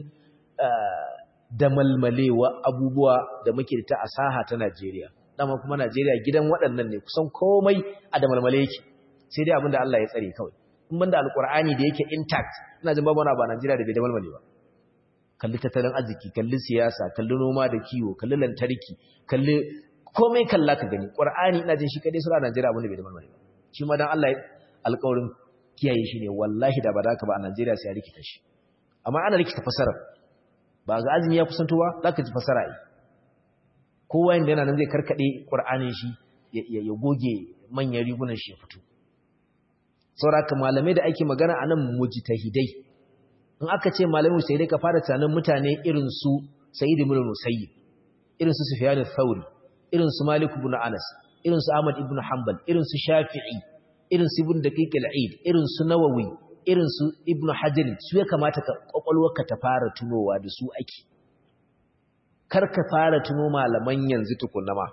damalmalewa abubuwa da muke da ta asaha ta Najeriya dama kuma Najeriya gidan waɗannan ne kusan komai a damalmale yake sai dai abinda Allah ya tsare kawai in banda alkur'ani da yake intact ina jin babu wani ba Najeriya da bai damalmale ba kalli tattalin arziki kalli siyasa kalli noma da kiwo kalli lantarki kalli komai kalla ka gani qur'ani ina jin shi kadai sura Najeriya abin da bai da marmari ba shi ma dan Allah alƙawarin kiyaye shi ne wallahi da ba da ka ba a Najeriya sai ya rikita shi amma ana rikita fasara ba ga azumi ya kusanto ba zaka ji fasara yi kowa inda yana nan zai karkade qur'anin shi ya goge manyan rigunan shi ya fito saboda malamai da ake magana anan mujtahidai in aka ce malamin sai dai ka fara tunanin mutane irin su Sa'id ibn Musayyib irin su Sufyan al-Thawri irin su Malik ibn Anas irin su Ahmad ibn Hanbal irin su Shafi'i irin su Ibn Daqiq al-Eid irin su Nawawi irin su Ibn Hajar su ya kamata ka kwakwalwarka ta fara tunowa da su ake kar ka fara tuno malaman yanzu tukunna ma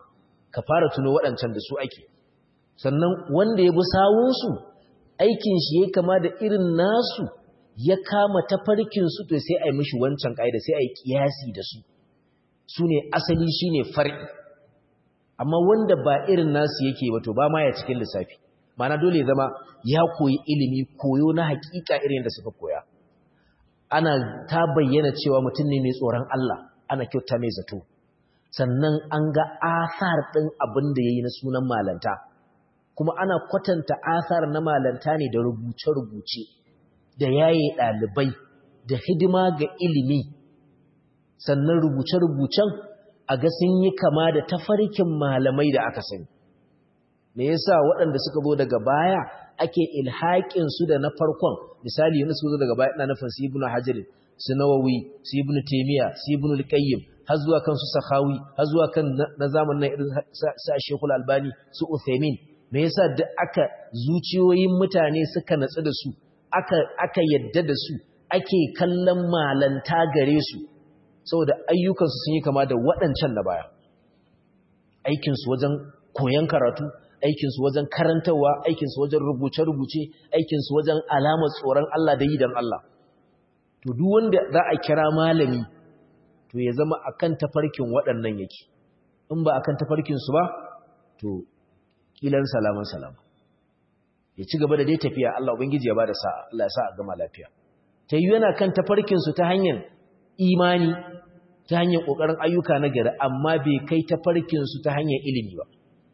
ka fara tuno waɗancan da su ake sannan wanda ya bi sawunsu aikin shi ya kama da irin nasu ya kama tafarkinsu to sai a yi mishi wancan ƙa'ida sai a yi ƙiyasi da su su ne asali shi ne far'i amma wanda ba irin nasu yake wato ba ma ya cikin lissafi mana dole zama ya koyi ilimi koyo na hakika irin da suka koya ana ta bayyana cewa mutum ne mai tsoron Allah ana kyauta mai zato sannan an ga asar ɗin abin da ya yi na sunan malanta kuma ana kwatanta asar na malanta ne da rubuce-rubuce da yaye ɗalibai da hidima ga ilimi sannan rubuce-rubucen a ga sun yi kama da tafarkin malamai da aka sani me yasa waɗanda suka zo daga baya ake ilhaƙin su da na farkon misali yana suka zo daga baya ina nufin su ibnu hajar su nawawi su ibnu taymiya su ibnu al-qayyim har zuwa kan su sakhawi har zuwa kan na zamanin irin sa shekul albani su uthaymin me yasa da aka zuciyoyin mutane suka natsu da su aka aka yadda da su ake kallon malanta gare su saboda ayyukansu sun yi kama da waɗancan na baya aikinsu wajen koyon karatu aikinsu wajen karantarwa aikinsu wajen rubuce-rubuce aikinsu wajen alamar tsoron Allah da yi don Allah to duk wanda za a kira malami to ya zama akan tafarkin waɗannan yake in ba akan tafarkinsu ba to kilan salaman salama ya ci gaba da dai tafiya Allah ubangiji ya bada sa'a Allah ya sa a gama lafiya ta yi yana kan tafarkinsu ta hanyar imani ta hanyar ƙoƙarin ayyuka na gari amma bai kai tafarkinsu ta hanyar ilimi ba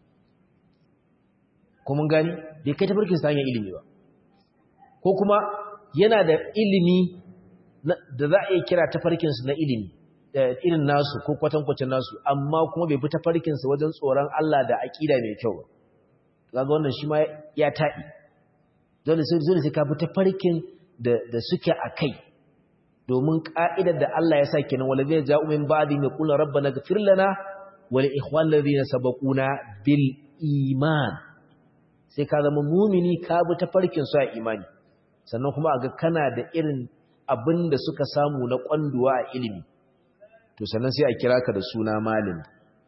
kuma gani bai kai tafarkinsu ta hanyar ilimi ba ko kuma yana da ilimi da za a iya kira tafarkinsu na ilimi irin nasu ko kwatankwacin nasu amma kuma bai fi tafarkinsu wajen tsoron Allah da aƙida mai kyau ba kaga wannan shi ma ya taɗi dole sai ka fi tafarkin da suke a kai domin ƙa'idar da Allah ya sa kenan wala zai ja'u min ba'di mai kula rabbana ghfir lana wa li ikhwan ladina sabaquna bil iman sai ka zama mumini ka bi tafarkin su a imani sannan kuma a ga kana da irin abin da suka samu na kwanduwa a ilimi to sannan sai a kira ka da suna malami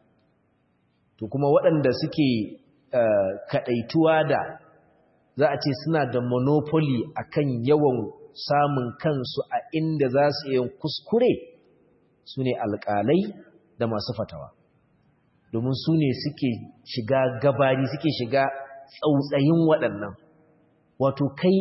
to kuma waɗanda suke kaɗaituwa da za a ce suna da monopoly akan yawan samun kansu a inda za su yi kuskure su ne alƙalai da masu fatawa domin su ne suke shiga gabari suke shiga tsautsayin waɗannan wato kai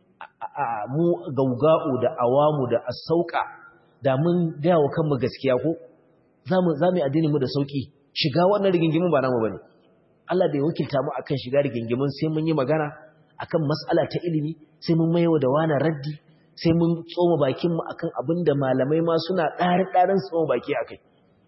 mu gauga'u da awamu da asauka da mun gaya wa kanmu gaskiya ko za mu yi addini mu da sauƙi shiga wannan rigingimin ba namu ba ne Allah bai wakilta mu akan shiga rigingimin sai mun yi magana akan mas'ala ta ilimi sai mun maiwa da wani raddi sai mun tsoma bakin mu akan abin da malamai ma suna ɗari ɗarin tsoma baki akai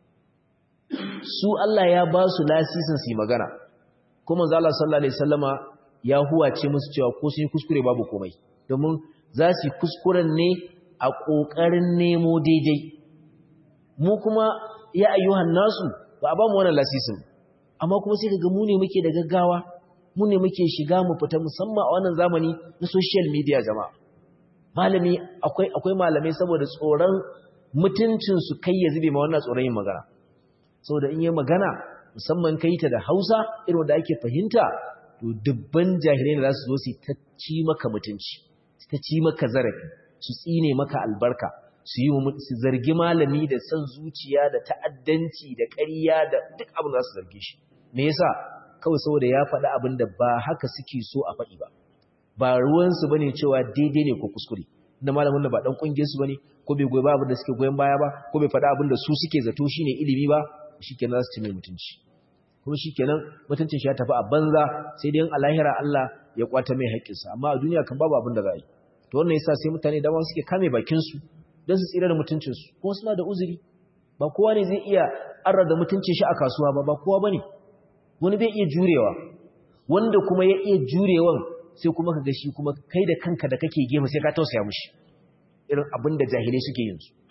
su Allah ya ba su lasisin su yi magana kuma manzo Allah sallallahu alaihi wasallama ya huwace musu cewa ko sun yi kuskure babu komai domin za su yi kuskuren ne a ƙoƙarin nemo daidai mu kuma ya ayyuhan nasu ba a ba mu wannan lasisin amma kuma sai kaga mu ne muke da gaggawa mu ne muke shiga mu fita musamman a wannan zamani na social media jama'a malami akwai akwai malamai saboda tsoron mutuncin su kai ya zube ma wannan tsoron yin magana saboda in yi magana musamman kai ta da Hausa irin da ake fahimta to dubban jahilai da za su zo su ta ci maka mutunci su ta ci maka zarafi su tsine maka albarka su yi su zargi malami da son zuciya da ta'addanci da ƙarya da duk abin za su zarge shi me yasa kawai saboda ya faɗi abin da ba haka suke so a faɗi ba ba ruwansu bane cewa daidai ne ko kuskure inda malamin da ba dan kungiyar su bane ko bai goyi ba abin da suke goyen baya ba ko bai faɗi abin da su suke zato shine ilimi ba shikenan za su ci mai mutunci kuma shikenan mutuncin shi ya tafi a banza sai dai a lahira Allah ya kwata mai haƙƙinsa amma a duniya kan babu abin da za yi to wannan yasa sai mutane da suke kame bakin su don su tsira da mutuncin su kuma suna da uzuri ba kowa ne zai iya arra da mutuncin shi a kasuwa ba ba kowa bane wani bai iya jurewa wanda kuma ya iya jurewan sai kuma ka ga shi kuma kai da kanka da kake gefe sai ka tausaya mushi irin abin da jahilai suke yin su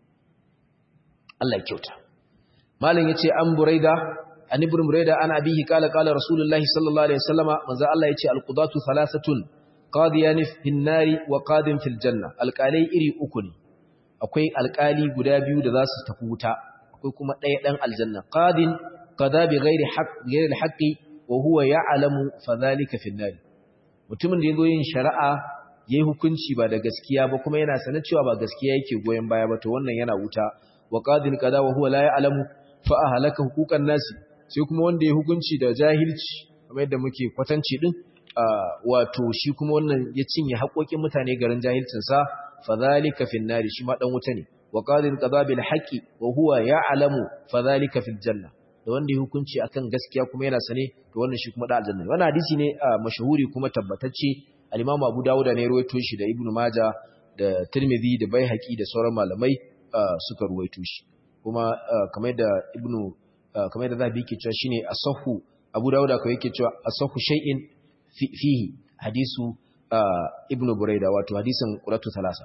Allah ya kyauta malam yace an buraida an ibn buraida ana abihi qala qala rasulullahi sallallahu alaihi wasallama manzo Allah yace alqudatu thalathatun qadiyan fin nari wa qadin fil janna alqalai iri uku ne akwai alqali guda biyu da za su tafi wuta akwai kuma ɗaya dan aljanna qadin qada bi ghairi haqq ghairi al-haqqi wa huwa ya'lamu fa dhalika fi an-nar mutumin da yazo yin shari'a yayi hukunci ba da gaskiya ba kuma yana sanar cewa ba gaskiya yake goyen baya ba to wannan yana wuta wa qadil qada wa huwa la ya'lamu fa ahlaka huquqan nasi sai kuma wanda ya hukunci da jahilci kamar yadda muke kwatanci din wato shi kuma wannan ya cinye haƙoƙin mutane garin jahilcin sa fa zalika fin nari shi ma dan wuta ne wa qadil qada bil haqqi wa huwa ya'lamu fa zalika fil janna da wanda ya hukunci akan gaskiya kuma yana sane to wannan shi kuma da aljanna wannan hadisi ne mashahuri kuma tabbatacce al-Imam Abu Dawud ne ruwaito shi da Ibn Majah da Tirmidhi da Baihaqi da sauran malamai suka ruwaito shi kuma kamar da Ibn kamar da Zahabi yake cewa shine asahu Abu Dawud kawai yake cewa asahu shay'in fihi hadisu Ibn Buraida wato hadisin Quratu Thalasa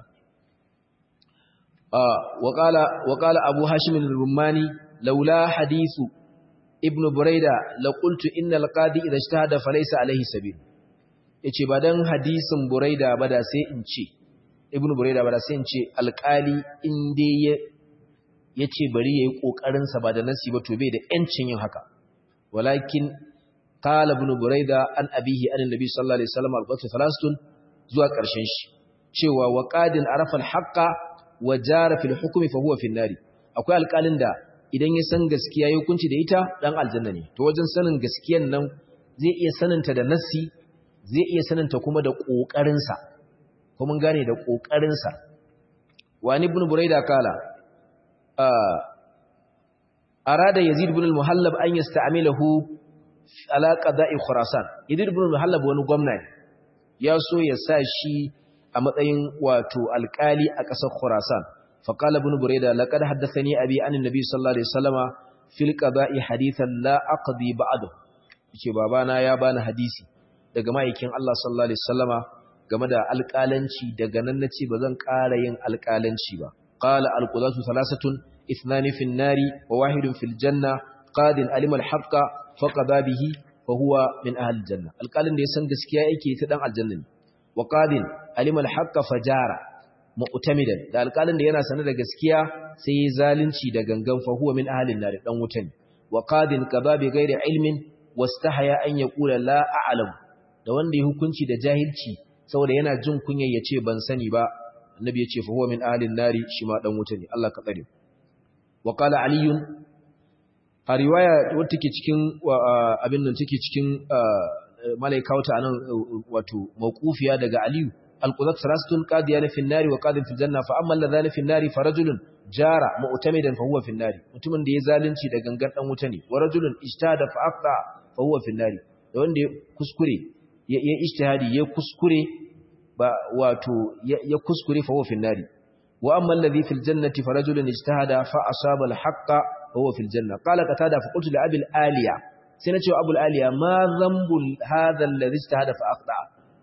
wa qala wa qala Abu Hashim al-Rumani laula hadisu Ibn Buraida la qultu innal qadi idha ijtahada falaysa alayhi sabil yace ba dan hadisin Buraida ba da sai in ce Ibn Buraida ba da sai in ce alƙali in dai ya ce bari ya yi ƙoƙarinsa ba da nasi ba to bai da ‘yancin yin haka walakin kala bin buraida an abihi an nabi sallallahu alaihi wasallam albatu falastun zuwa ƙarshen shi cewa wa qadin arafa alhaqa wa jara fil hukmi fa huwa fi nari akwai alƙalin da idan ya san gaskiya ya hukunci da ita dan aljanna ne to wajen sanin gaskiyan nan zai iya saninta da nasi zai iya saninta kuma da ƙoƙarinsa kuma mun gane da ƙoƙarinsa wani ibn buraida kala أراد يزيد بن المهلب أن يستعمله على قضاء خراسان يزيد بن المهلب wani gwamna ya so ya sa shi a matsayin wato alkali a ƙasar Khurasan faqala ibn Burayda laqad haddathani abi an annabi sallallahu alaihi wasallama fil qada'i hadithan la aqdi ba'dahu yace babana ya bani hadisi daga ma'aikin Allah sallallahu alaihi wasallama game da alƙalanci daga nan nace bazan ƙara yin alƙalanci ba قال القضاة ثلاثة اثنان في النار وواحد في الجنة قاد علم الحق فقضى به وهو من أهل الجنة القال اللي يسن gaskiya yake ta dan aljanna wa qadin alima alhaq fajara mu'tamidan da alqalin da yana sanar da gaskiya sai ya zalunci da gangan fa huwa min ahli an-nar dan wutan wa qadin qada bi ghairi ilmin wastahaya an yaqula la a'lam da wanda ya hukunci da jahilci saboda yana jin kunyar yace ban sani ba annabi ya ce fa huwa min ahlin nari shi ma dan wuta ne Allah ka tsare wa qala ali a riwaya wacce take cikin abin nan take cikin malaikauta anan wato mawqufiya daga aliyu alqudat salasatun qadiyan fi nari wa qadin fil janna fa amma alladhani fi nari fa rajulun jara mu'tamidan fa huwa fi nari mutumin da ya zalunci da gangan dan wuta ne wa rajulun ijtada fa aqta fa huwa fi nari da wanda ya kuskure ya ijtihadi ya kuskure ba wato ya kuskure fa huwa fi nari wa amma alladhi fil jannati farajulun ijtahada fa asaba al haqqa fa huwa fil janna qala qatada fa qultu li abi al aliya sai na ce wa abu al aliya ma dhanbu hadha alladhi ijtahada fa aqta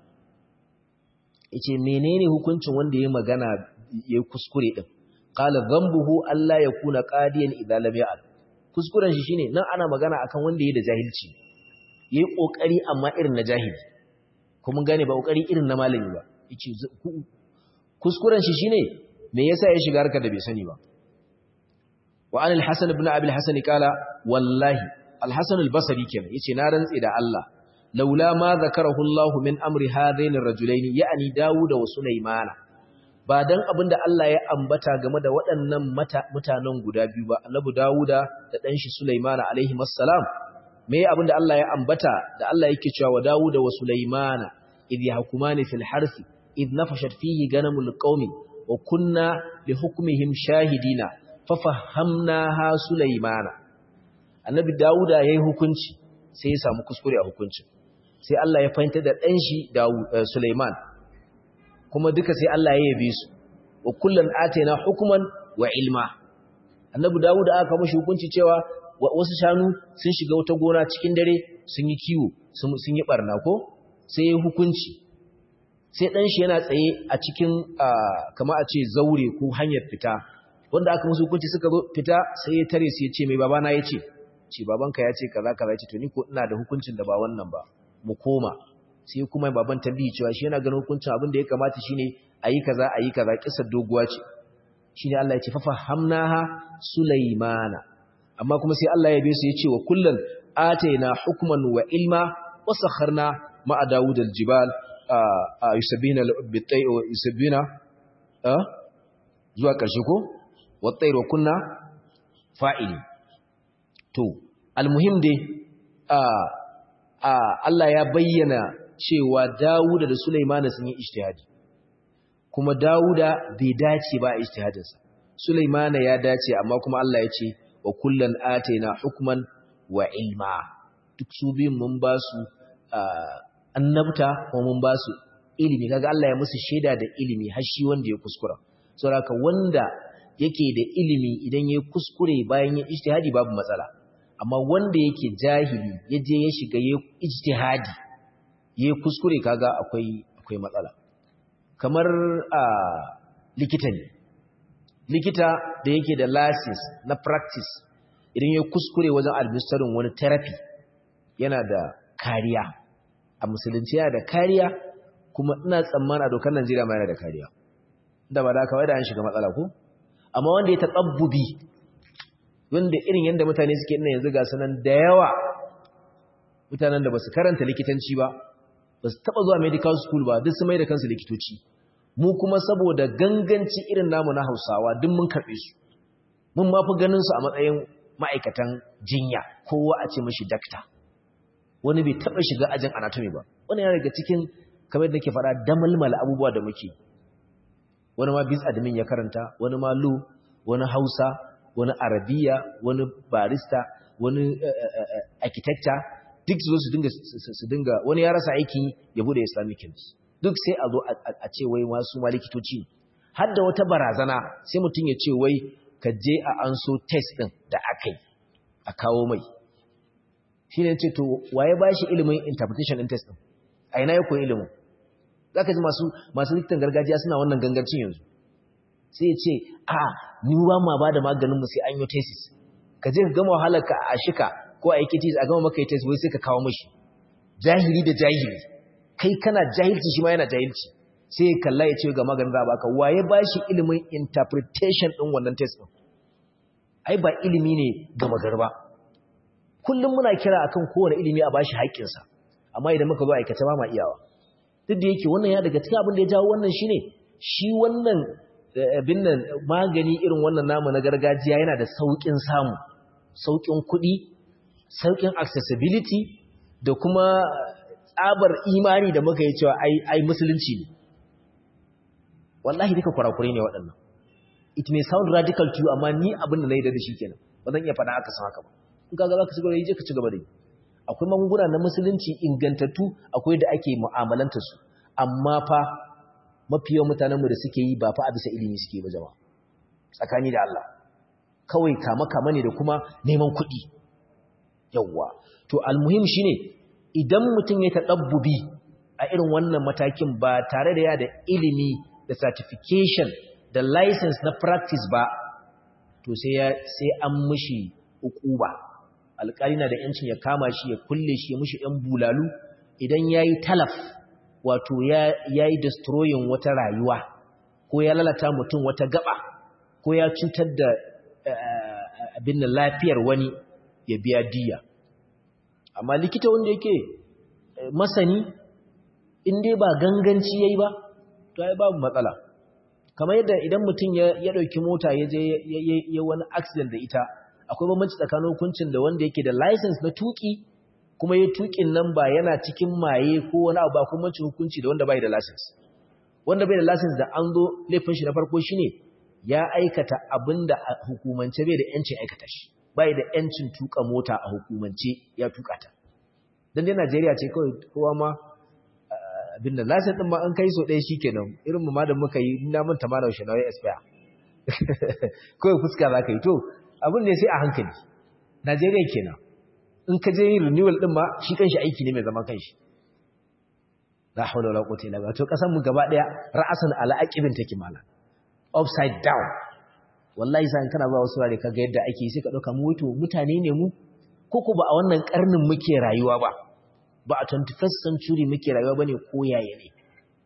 yace menene hukuncin wanda yayi magana yayi kuskure din qala dhanbuhu alla yakuna qadiyan idza lam ya'al kuskuren shi shine nan ana magana akan wanda yayi da jahilci yayi kokari amma irin na jahili kuma gane ba kokari irin na malami ba yace kuskuren shi shine me yasa ya shiga harkar da bai sani ba wa an al-hasan ibn abi al-hasan kala wallahi al-hasan al-basri kenan yace na rantsi da Allah laula ma zakarahu Allah min amri hadain ar-rajulaini ya'ni Dawud wa Sulaiman ba dan abinda Allah ya ambata game da waɗannan mutanen guda biyu ba annabi Dawuda da dan shi Sulaiman alaihi assalam me abinda Allah ya ambata da Allah yake cewa wa Dawuda wa Sulaiman idh yahkumani fil harsi idh nafashat fihi ganamul qaumi wa kunna li hukmihim shahidina fa fahamnaha Sulaiman annabi Dawuda yayi hukunci sai ya samu kuskure a hukuncin sai Allah ya fahimta da dan shi Dawud Sulaiman kuma duka sai Allah ya yabe su wa kullan atayna hukman wa ilma annabi Dawud aka mashi hukunci cewa wasu shanu sun shiga wata gona cikin dare sun yi kiwo sun yi barna ko sai ya hukunci sai dan shi yana tsaye a cikin kama a ce zaure ko hanyar fita wanda aka musu hukunci suka zo fita sai ya tare su ya ce mai babana ya ce ce babanka ya ce kaza kaza ce to ni ko ina da hukuncin da ba wannan ba mu koma sai kuma baban tambayi cewa shi yana ganin hukuncin abin da ya kamata shine ayi kaza ayi kaza kisar doguwa ce shine Allah ya ce fa fahamnaha sulaimana amma kuma sai Allah ya bi su ya ce wa kullun ataina hukman wa ilma wa sakharna ma'a Dawud al-jibal yusabbina bi-tayyi wa yusabbina zuwa ƙarshe ko wa tayr wa kunna fa'ili to almuhim dai Allah ya bayyana cewa Dawuda da Sulaimana sun yi ijtihadi kuma Dawuda bai dace ba a ijtihadinsa Sulaimana ya dace amma kuma Allah ya ce wa kullan ataina hukman wa ilma duk su biyun mun ba su annabta kuma mun ba su ilimi kaga Allah ya musu shaida da ilimi har shi wanda ya kuskura saboda wanda yake da ilimi idan ya kuskure bayan ya ijtihadi babu matsala amma wanda yake jahili ya je ya shiga ya ijtihadi ya kuskure kaga akwai akwai matsala kamar a likita ne likita da yake da license na practice idan ya kuskure wajen administering wani therapy yana da kariya a musulunci yana da kariya kuma ina tsammana dokar Najeriya ma yana da kariya da ba da kawai da an shiga matsala ko amma wanda ya taɓabbubi wanda irin yadda mutane suke ina yanzu ga sanan da yawa mutanen da ba su karanta likitanci ba ba su taɓa zuwa medical school ba duk su mai da kansu likitoci mu kuma saboda ganganci irin namu na hausawa duk mun karɓe su mun ma fi ganin su a matsayin ma'aikatan jinya kowa a ce mashi dakta wani bai taɓa shiga ajin anatomy ba wani yana daga cikin kamar da nake faɗa damalmala abubuwa da muke wani ma bis admin ya karanta wani ma lu wani hausa wani arabiya wani barista wani architecture duk su zo su dinga su dinga wani ya rasa aiki ya bude islamic chemist duk sai a zo a ce wai masu ma likitoci har da wata barazana sai mutum ya ce wai ka je a anso test din da aka yi a kawo mai shi ne ce to waye ba shi ilimin interpretation din test din a ina ya koyi ilimin za ka ji masu masu likitan gargajiya suna wannan gangancin yanzu sai ya ce a ni ba ma ba da maganinmu sai an yi tesis ka je ka gama wahalarka a shika ko a yake tesis a gama maka yi tesis wai sai ka kawo mashi jahili da jahili kai kana jahilci shi ma yana jahilci sai ya kalla ya ce ga maganin za a baka waye ba shi ilimin interpretation ɗin wannan test ɗin ai ba ilimi ne ga magar ba kullum muna kira akan kowane ilimi a bashi haƙƙinsa amma idan muka zo aikata ba ma iyawa duk da yake wannan ya daga cikin abin da ya jawo wannan shine shi wannan abin nan magani irin wannan namu na gargajiya yana da saukin samu saukin kuɗi saukin accessibility da kuma tsabar imani da muka yi cewa ai ai musulunci ne wallahi duka kurakure ne waɗannan it may sound radical to you amma ni abin da na yi da shi kenan ba zan iya faɗa aka san haka ba in kaga za ka ci gaba da yi je ka ci gaba da yi akwai magunguna na musulunci ingantattu akwai da ake mu'amalanta su amma fa mafi yawan mutanenmu da suke yi ba fa a bisa ilimi suke ba jama'a tsakani da Allah kawai kama kama ne da kuma neman kuɗi yawwa to almuhim shine idan mutum ya taɗabbubi a irin wannan matakin ba tare da ya da ilimi da certification da license na practice ba to sai sai an mishi ukuba alƙali na da ‘yancin ya kama shi ya kulle shi ya mushi ‘yan bulalu idan ya yi talaf wato ya yi destroyin wata rayuwa ko ya lalata mutum wata gaba ko ya cutar da abin da lafiyar wani ya biya diya amma likita wanda yake masani in dai ba ganganci ya yi ba to ya babu matsala kamar yadda idan mutum ya ɗauki mota ya je ya wani accident da ita akwai bambanci tsakanin hukuncin da wanda yake da license na tuki kuma ya tukin nan ba yana cikin maye ko wani abu ba kuma hukunci da wanda bai da license wanda bai da license da an zo laifin shi na farko shine ya aikata abinda a hukumance bai da yancin aikata shi bai da yancin tuka mota a hukumance ya tuka ta dan dai Najeriya ce kawai kowa ma abin da license din ma an kai so ɗaya shikenan irin mu ma da muka yi na manta ma da shi na expire kawai fuska za ka yi to abin ne sai a hankali Najeriya kenan in ka je yin renewal din ma shi kanshi aiki ne mai zaman kanshi la hawla wala quwwata illa billah to kasan mu gaba daya ra'asan ala aqibin take mala upside down wallahi sai kana ba wasu rare kaga yadda ake sai ka dauka mu wato mutane ne mu koko ba a wannan karnin muke rayuwa ba ba a 21st century muke rayuwa bane ko yaye ne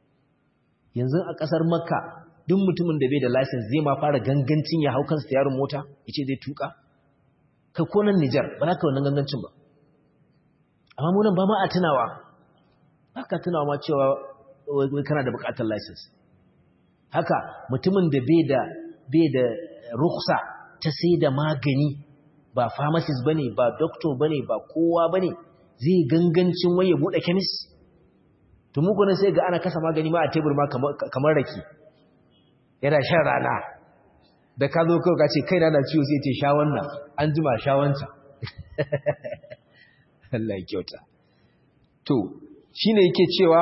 yanzu a kasar makka duk mutumin da bai da license zai ma fara gangancin ya hau kansa yaron mota yace zai tuka kai ko nan Nijar ba za ka wannan gangancin ba amma mu nan ba ma a tunawa ba ka tunawa ma cewa wai kana da bukatar license haka mutumin da bai da bai da ruksa ta sai da magani ba pharmacist bane ba doctor bane ba kowa bane zai gangancin waye bude chemist to mu kuma sai ga ana kasa magani ma a tebur ma kamar rake yana shan rana da ka zo kawai ka ce kai na ciwo sai ce sha wannan an jima sha wancan Allah ya kyauta to shine yake cewa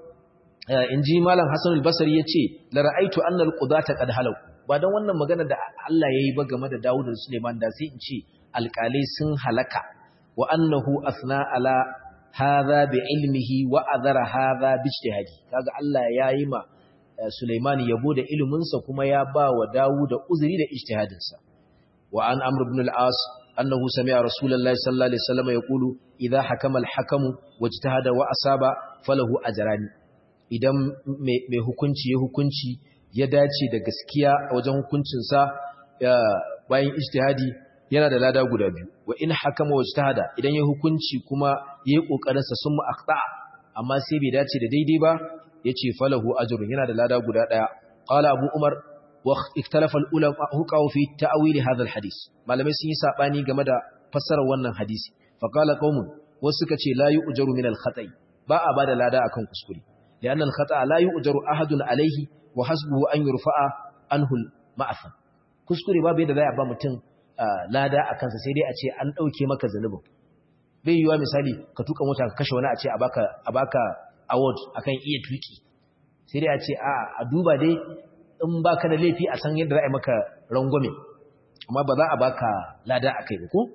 in ji malam Hassan al-Basri yace la ra'aitu anna al-qudata qad halaku ba dan wannan magana da Allah yayi ba game da Dawud da Suleiman da sai in ce alƙalai sun halaka wa annahu asna ala hadha bi ilmihi wa adhara hadha bi ijtihadi kaga Allah yayi ma Suleiman yabo da ilimin sa kuma ya ba wa Dawud uzuri da ijtihadin sa wa an Amr ibn al-As annahu sami'a Rasulullahi sallallahu alaihi wasallam yaqulu idha hakama al-hakamu wajtahada wa asaba falahu ajrani idan mai hukunci ya hukunci ya dace da gaskiya a wajen hukuncinsa bayan ijtihadi yana da lada guda biyu wa in hakama wajtahada idan ya hukunci kuma yayi kokarin sa sun mu'aqta amma sai bai dace da daidai ba yace falahu ajrun yana da lada guda daya qala abu umar wa ikhtalafa al-ulama huqaw fi ta'wil hadha al-hadith malamai sun yi sabani game da fassarar wannan hadisi fa qala qaumun wasu suka ce la yu'jaru min al-khata'i ba a bada lada akan kuskure لأن الخطأ لا يؤجر أحد عليه وحسبه أن يرفع عنه المعفن kuskure babu yadda za a ba mutum lada a kansa sai dai a ce an ɗauke maka zanubin bai yiwuwa misali ka tuka mota ka kashe wani a ce a baka award akan iya tuki sai dai a ce a duba dai in baka da laifi a san yadda za a yi maka rangwame amma ba za a baka lada a kai ba ko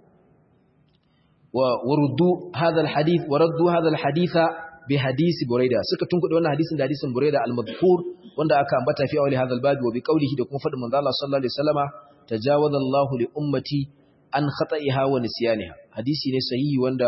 waruddu hadha alhadith waraddu hadha alhaditha bi hadisi buraida suka tunkuɗe wannan hadisin da hadisin buraida al-madhkur wanda aka ambata fi awli hadha al-bab wa bi qawlihi da kuma fadin manzo Allah sallallahu alaihi wasallama tajawaza Allah li ummati an khata'iha wa nisyaniha hadisi ne sahihi wanda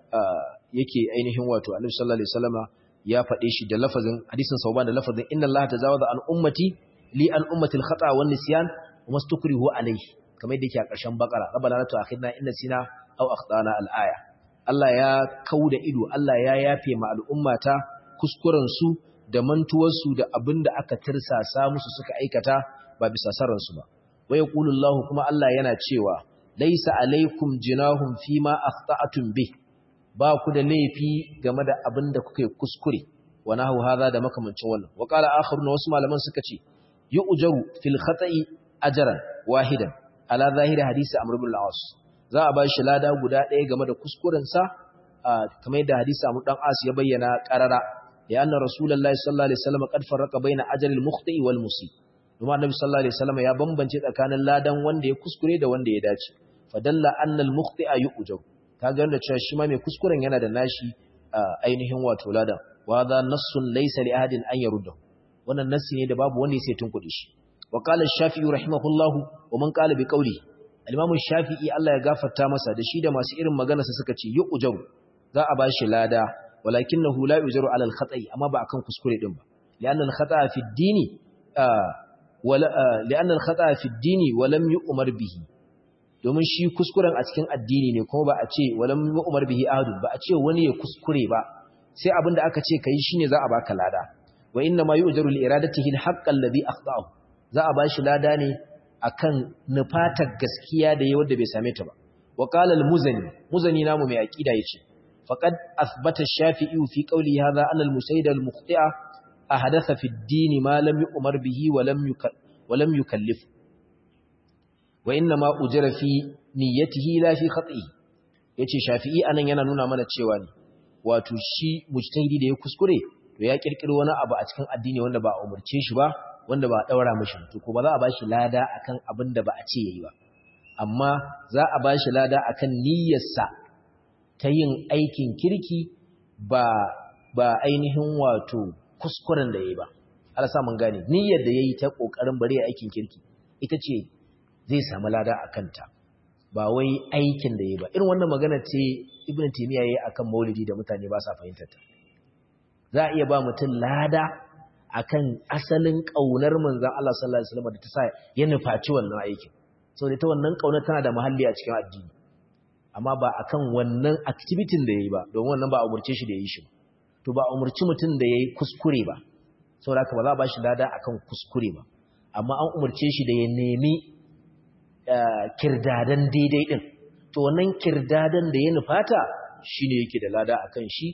yake ainihin wato Annabi sallallahu alaihi wasallama ya faɗe shi da lafazin hadisin sauban da lafazin inna Allah tajawaza an ummati li an ummati al-khata' wa nisyan wa mastukrihu alayhi kamar yadda yake a ƙarshen bakara rabbana la tu'akhidna in nasina aw akhtana al-aya Allah ya kau da ido, Allah ya yafe ma al'ummata kuskurensu da mantuwarsu da abin da aka tirsasa musu suka aikata ba bisa sararsu ba. Wai ƙulullahu kuma Allah yana cewa, Laisa alaikum jinahun fi ma akhta'atun bih, ba ku da laifi game da abin da kuka yi kuskure, wa nahu haza da makamancin wannan. Wa ƙala akharu na wasu malaman suka ce, yi ujaru fil khata'i ajaran wahidan, ala zahiri hadisi Amr bin al za a ba shi lada guda ɗaya game da kuskurensa kamar yadda hadisi Abu dan As ya bayyana qarara ya anna rasulullahi sallallahu alaihi wasallam qad farraqa baina ajril mukhti wal musib kuma annabi sallallahu alaihi wasallam ya bambance tsakanin ladan wanda ya kuskure da wanda ya dace fadalla anna al mukhti yu'jab kaga wanda cewa shi ma mai kuskuren yana da nashi ainihin wato ladan wa da nassun laysa li ahadin an yarudda wannan nassi ne da babu wanda ya sai tunkuɗe shi wa qala ash-shafi'i rahimahullahu wa man qala bi qawli Al-Imamu Shafi'i Allah ya gafarta masa da shi da masu irin maganarsa suka ce yu'jaru za a bashi lada walakinahu la yujaru 'ala al-khata'i amma ba akan kuskure din ba li'anna al-khata'a fi ad-dini wala li'anna al-khata'a fi ad-dini wa lam yu'mar bihi domin shi kuskuren a cikin addini ne kuma ba a ce walam yu'mar bihi ahadun ba a ce wani ya kuskure ba sai abinda aka ce kai shine za a baka lada wa inna ma yu'jaru li iradatihi al-haqq alladhi akhta'ahu za a bashi lada ne akan nufatar gaskiya da yayi wanda bai same ta ba wa qala al-muzani muzani namu mai aqida yace faqad athbata ash-shafi'i fi qawli hadha anna al-musayyid al-mukhti'a ahadatha fi ad-din ma lam yu'mar bihi wa lam wa lam yukallif wa inna ma ujira fi niyyatihi la fi khati'i yace shafi'i anan yana nuna mana cewa ne wato shi mujtahidi da ya kuskure to ya kirkiro wani abu a cikin addini wanda ba a umurce shi ba wanda ba a daura mishi to ko ba za a bashi lada akan abin da ba a ce yayi ba amma za a bashi lada akan niyyarsa ta yin aikin kirki ba ba ainihin wato kuskuren da yayi ba Allah sa mun gane niyyar da yayi ta kokarin bare aikin kirki ita ce zai samu lada akan ta ba wai aikin da yayi ba irin wannan magana ce ibnu taymiya yayi akan maulidi da mutane ba sa fahimtar ta za a iya ba mutum lada akan asalin kaunar manzon Allah sallallahu alaihi wasallam da ta sa ya nufaci wannan aikin so da ta wannan kaunar tana da mahalli a cikin addini amma ba akan wannan activity da yayi ba don wannan ba a umurce shi da yayi shi to ba a umurci mutum da yayi kuskure ba saboda haka ba za a ba shi lada akan kuskure ba amma an umurce shi da ya nemi kirdadan daidai din to wannan kirdadan da ya nufata shine yake da lada akan shi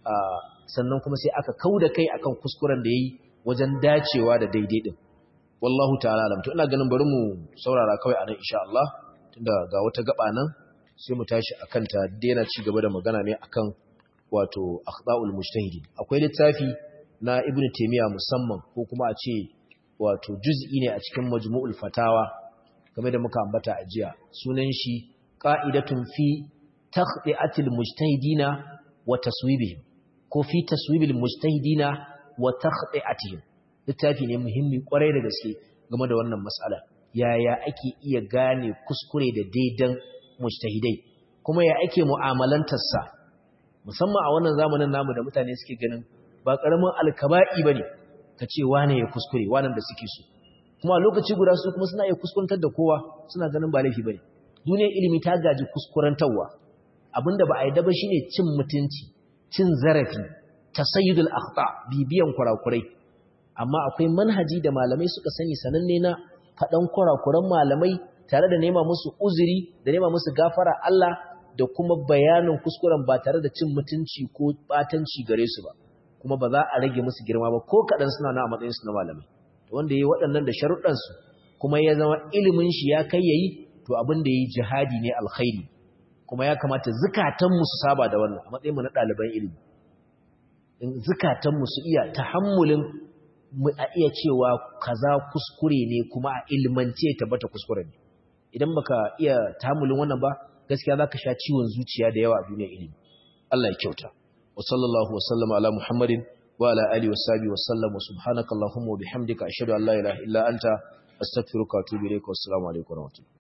sannan kuma sai aka kauda kai akan kuskuren da yayi wajen dacewa da daidai din wallahu ta'ala alam to ina ganin bari mu saurara kawai anan insha Allah tunda ga wata gaba nan sai mu tashi akan ta daina ci gaba da magana ne akan wato akhta'ul mujtahidin akwai littafi na ibnu taymiya musamman ko kuma a ce wato juz'i ne a cikin majmu'ul fatawa game da muka ambata a jiya sunan shi qa'idatun fi takhdi'atil mujtahidina wa taswibihim ko fi taswibil mujtahidina wa takhdi'atihim littafi ne muhimmi kwarai da gaske game da wannan mas'ala yaya ake iya gane kuskure da daidan mujtahidai kuma ya ake mu'amalantar sa musamman a wannan zamanin namu da mutane suke ganin ba karamin alkaba'i bane kace wane ya kuskure wannan da suke so kuma lokaci guda su kuma suna iya kuskuntar da kowa suna ganin ba laifi bane duniyar ilimi ta gaji kuskurantarwa abinda ba a yi daba shine cin mutunci cin zarafi tasayyudul akhta bibiyan kurakurai amma akwai manhaji da malamai suka sani sananne na faɗan kurakuran malamai tare da nema musu uzuri da nema musu gafara Allah da kuma bayanin kuskuren ba tare da cin mutunci ko batanci gare su ba kuma ba za a rage musu girma ba ko kaɗan suna na a matsayin su na malamai wanda yayi waɗannan da sharuɗan su kuma ya zama ilimin shi ya kai yayi to abin da yayi jihadi ne alkhairi kuma ya kamata zukatan mu su saba da wannan a matsayin mu na ɗaliban ilimi in zukatan mu su iya tahammulin mu a iya cewa kaza kuskure ne kuma a ilmance tabbata kuskure ne idan baka iya tahammulin wannan ba gaskiya zaka sha ciwon zuciya da yawa a duniyar ilimi Allah ya kyauta wa sallallahu wa sallama ala muhammadin wa ala alihi wa sahbihi wa sallam wa subhanakallahumma wa bihamdika ashhadu an la ilaha illa anta astaghfiruka wa atubu ilaik wa assalamu alaikum wa rahmatullahi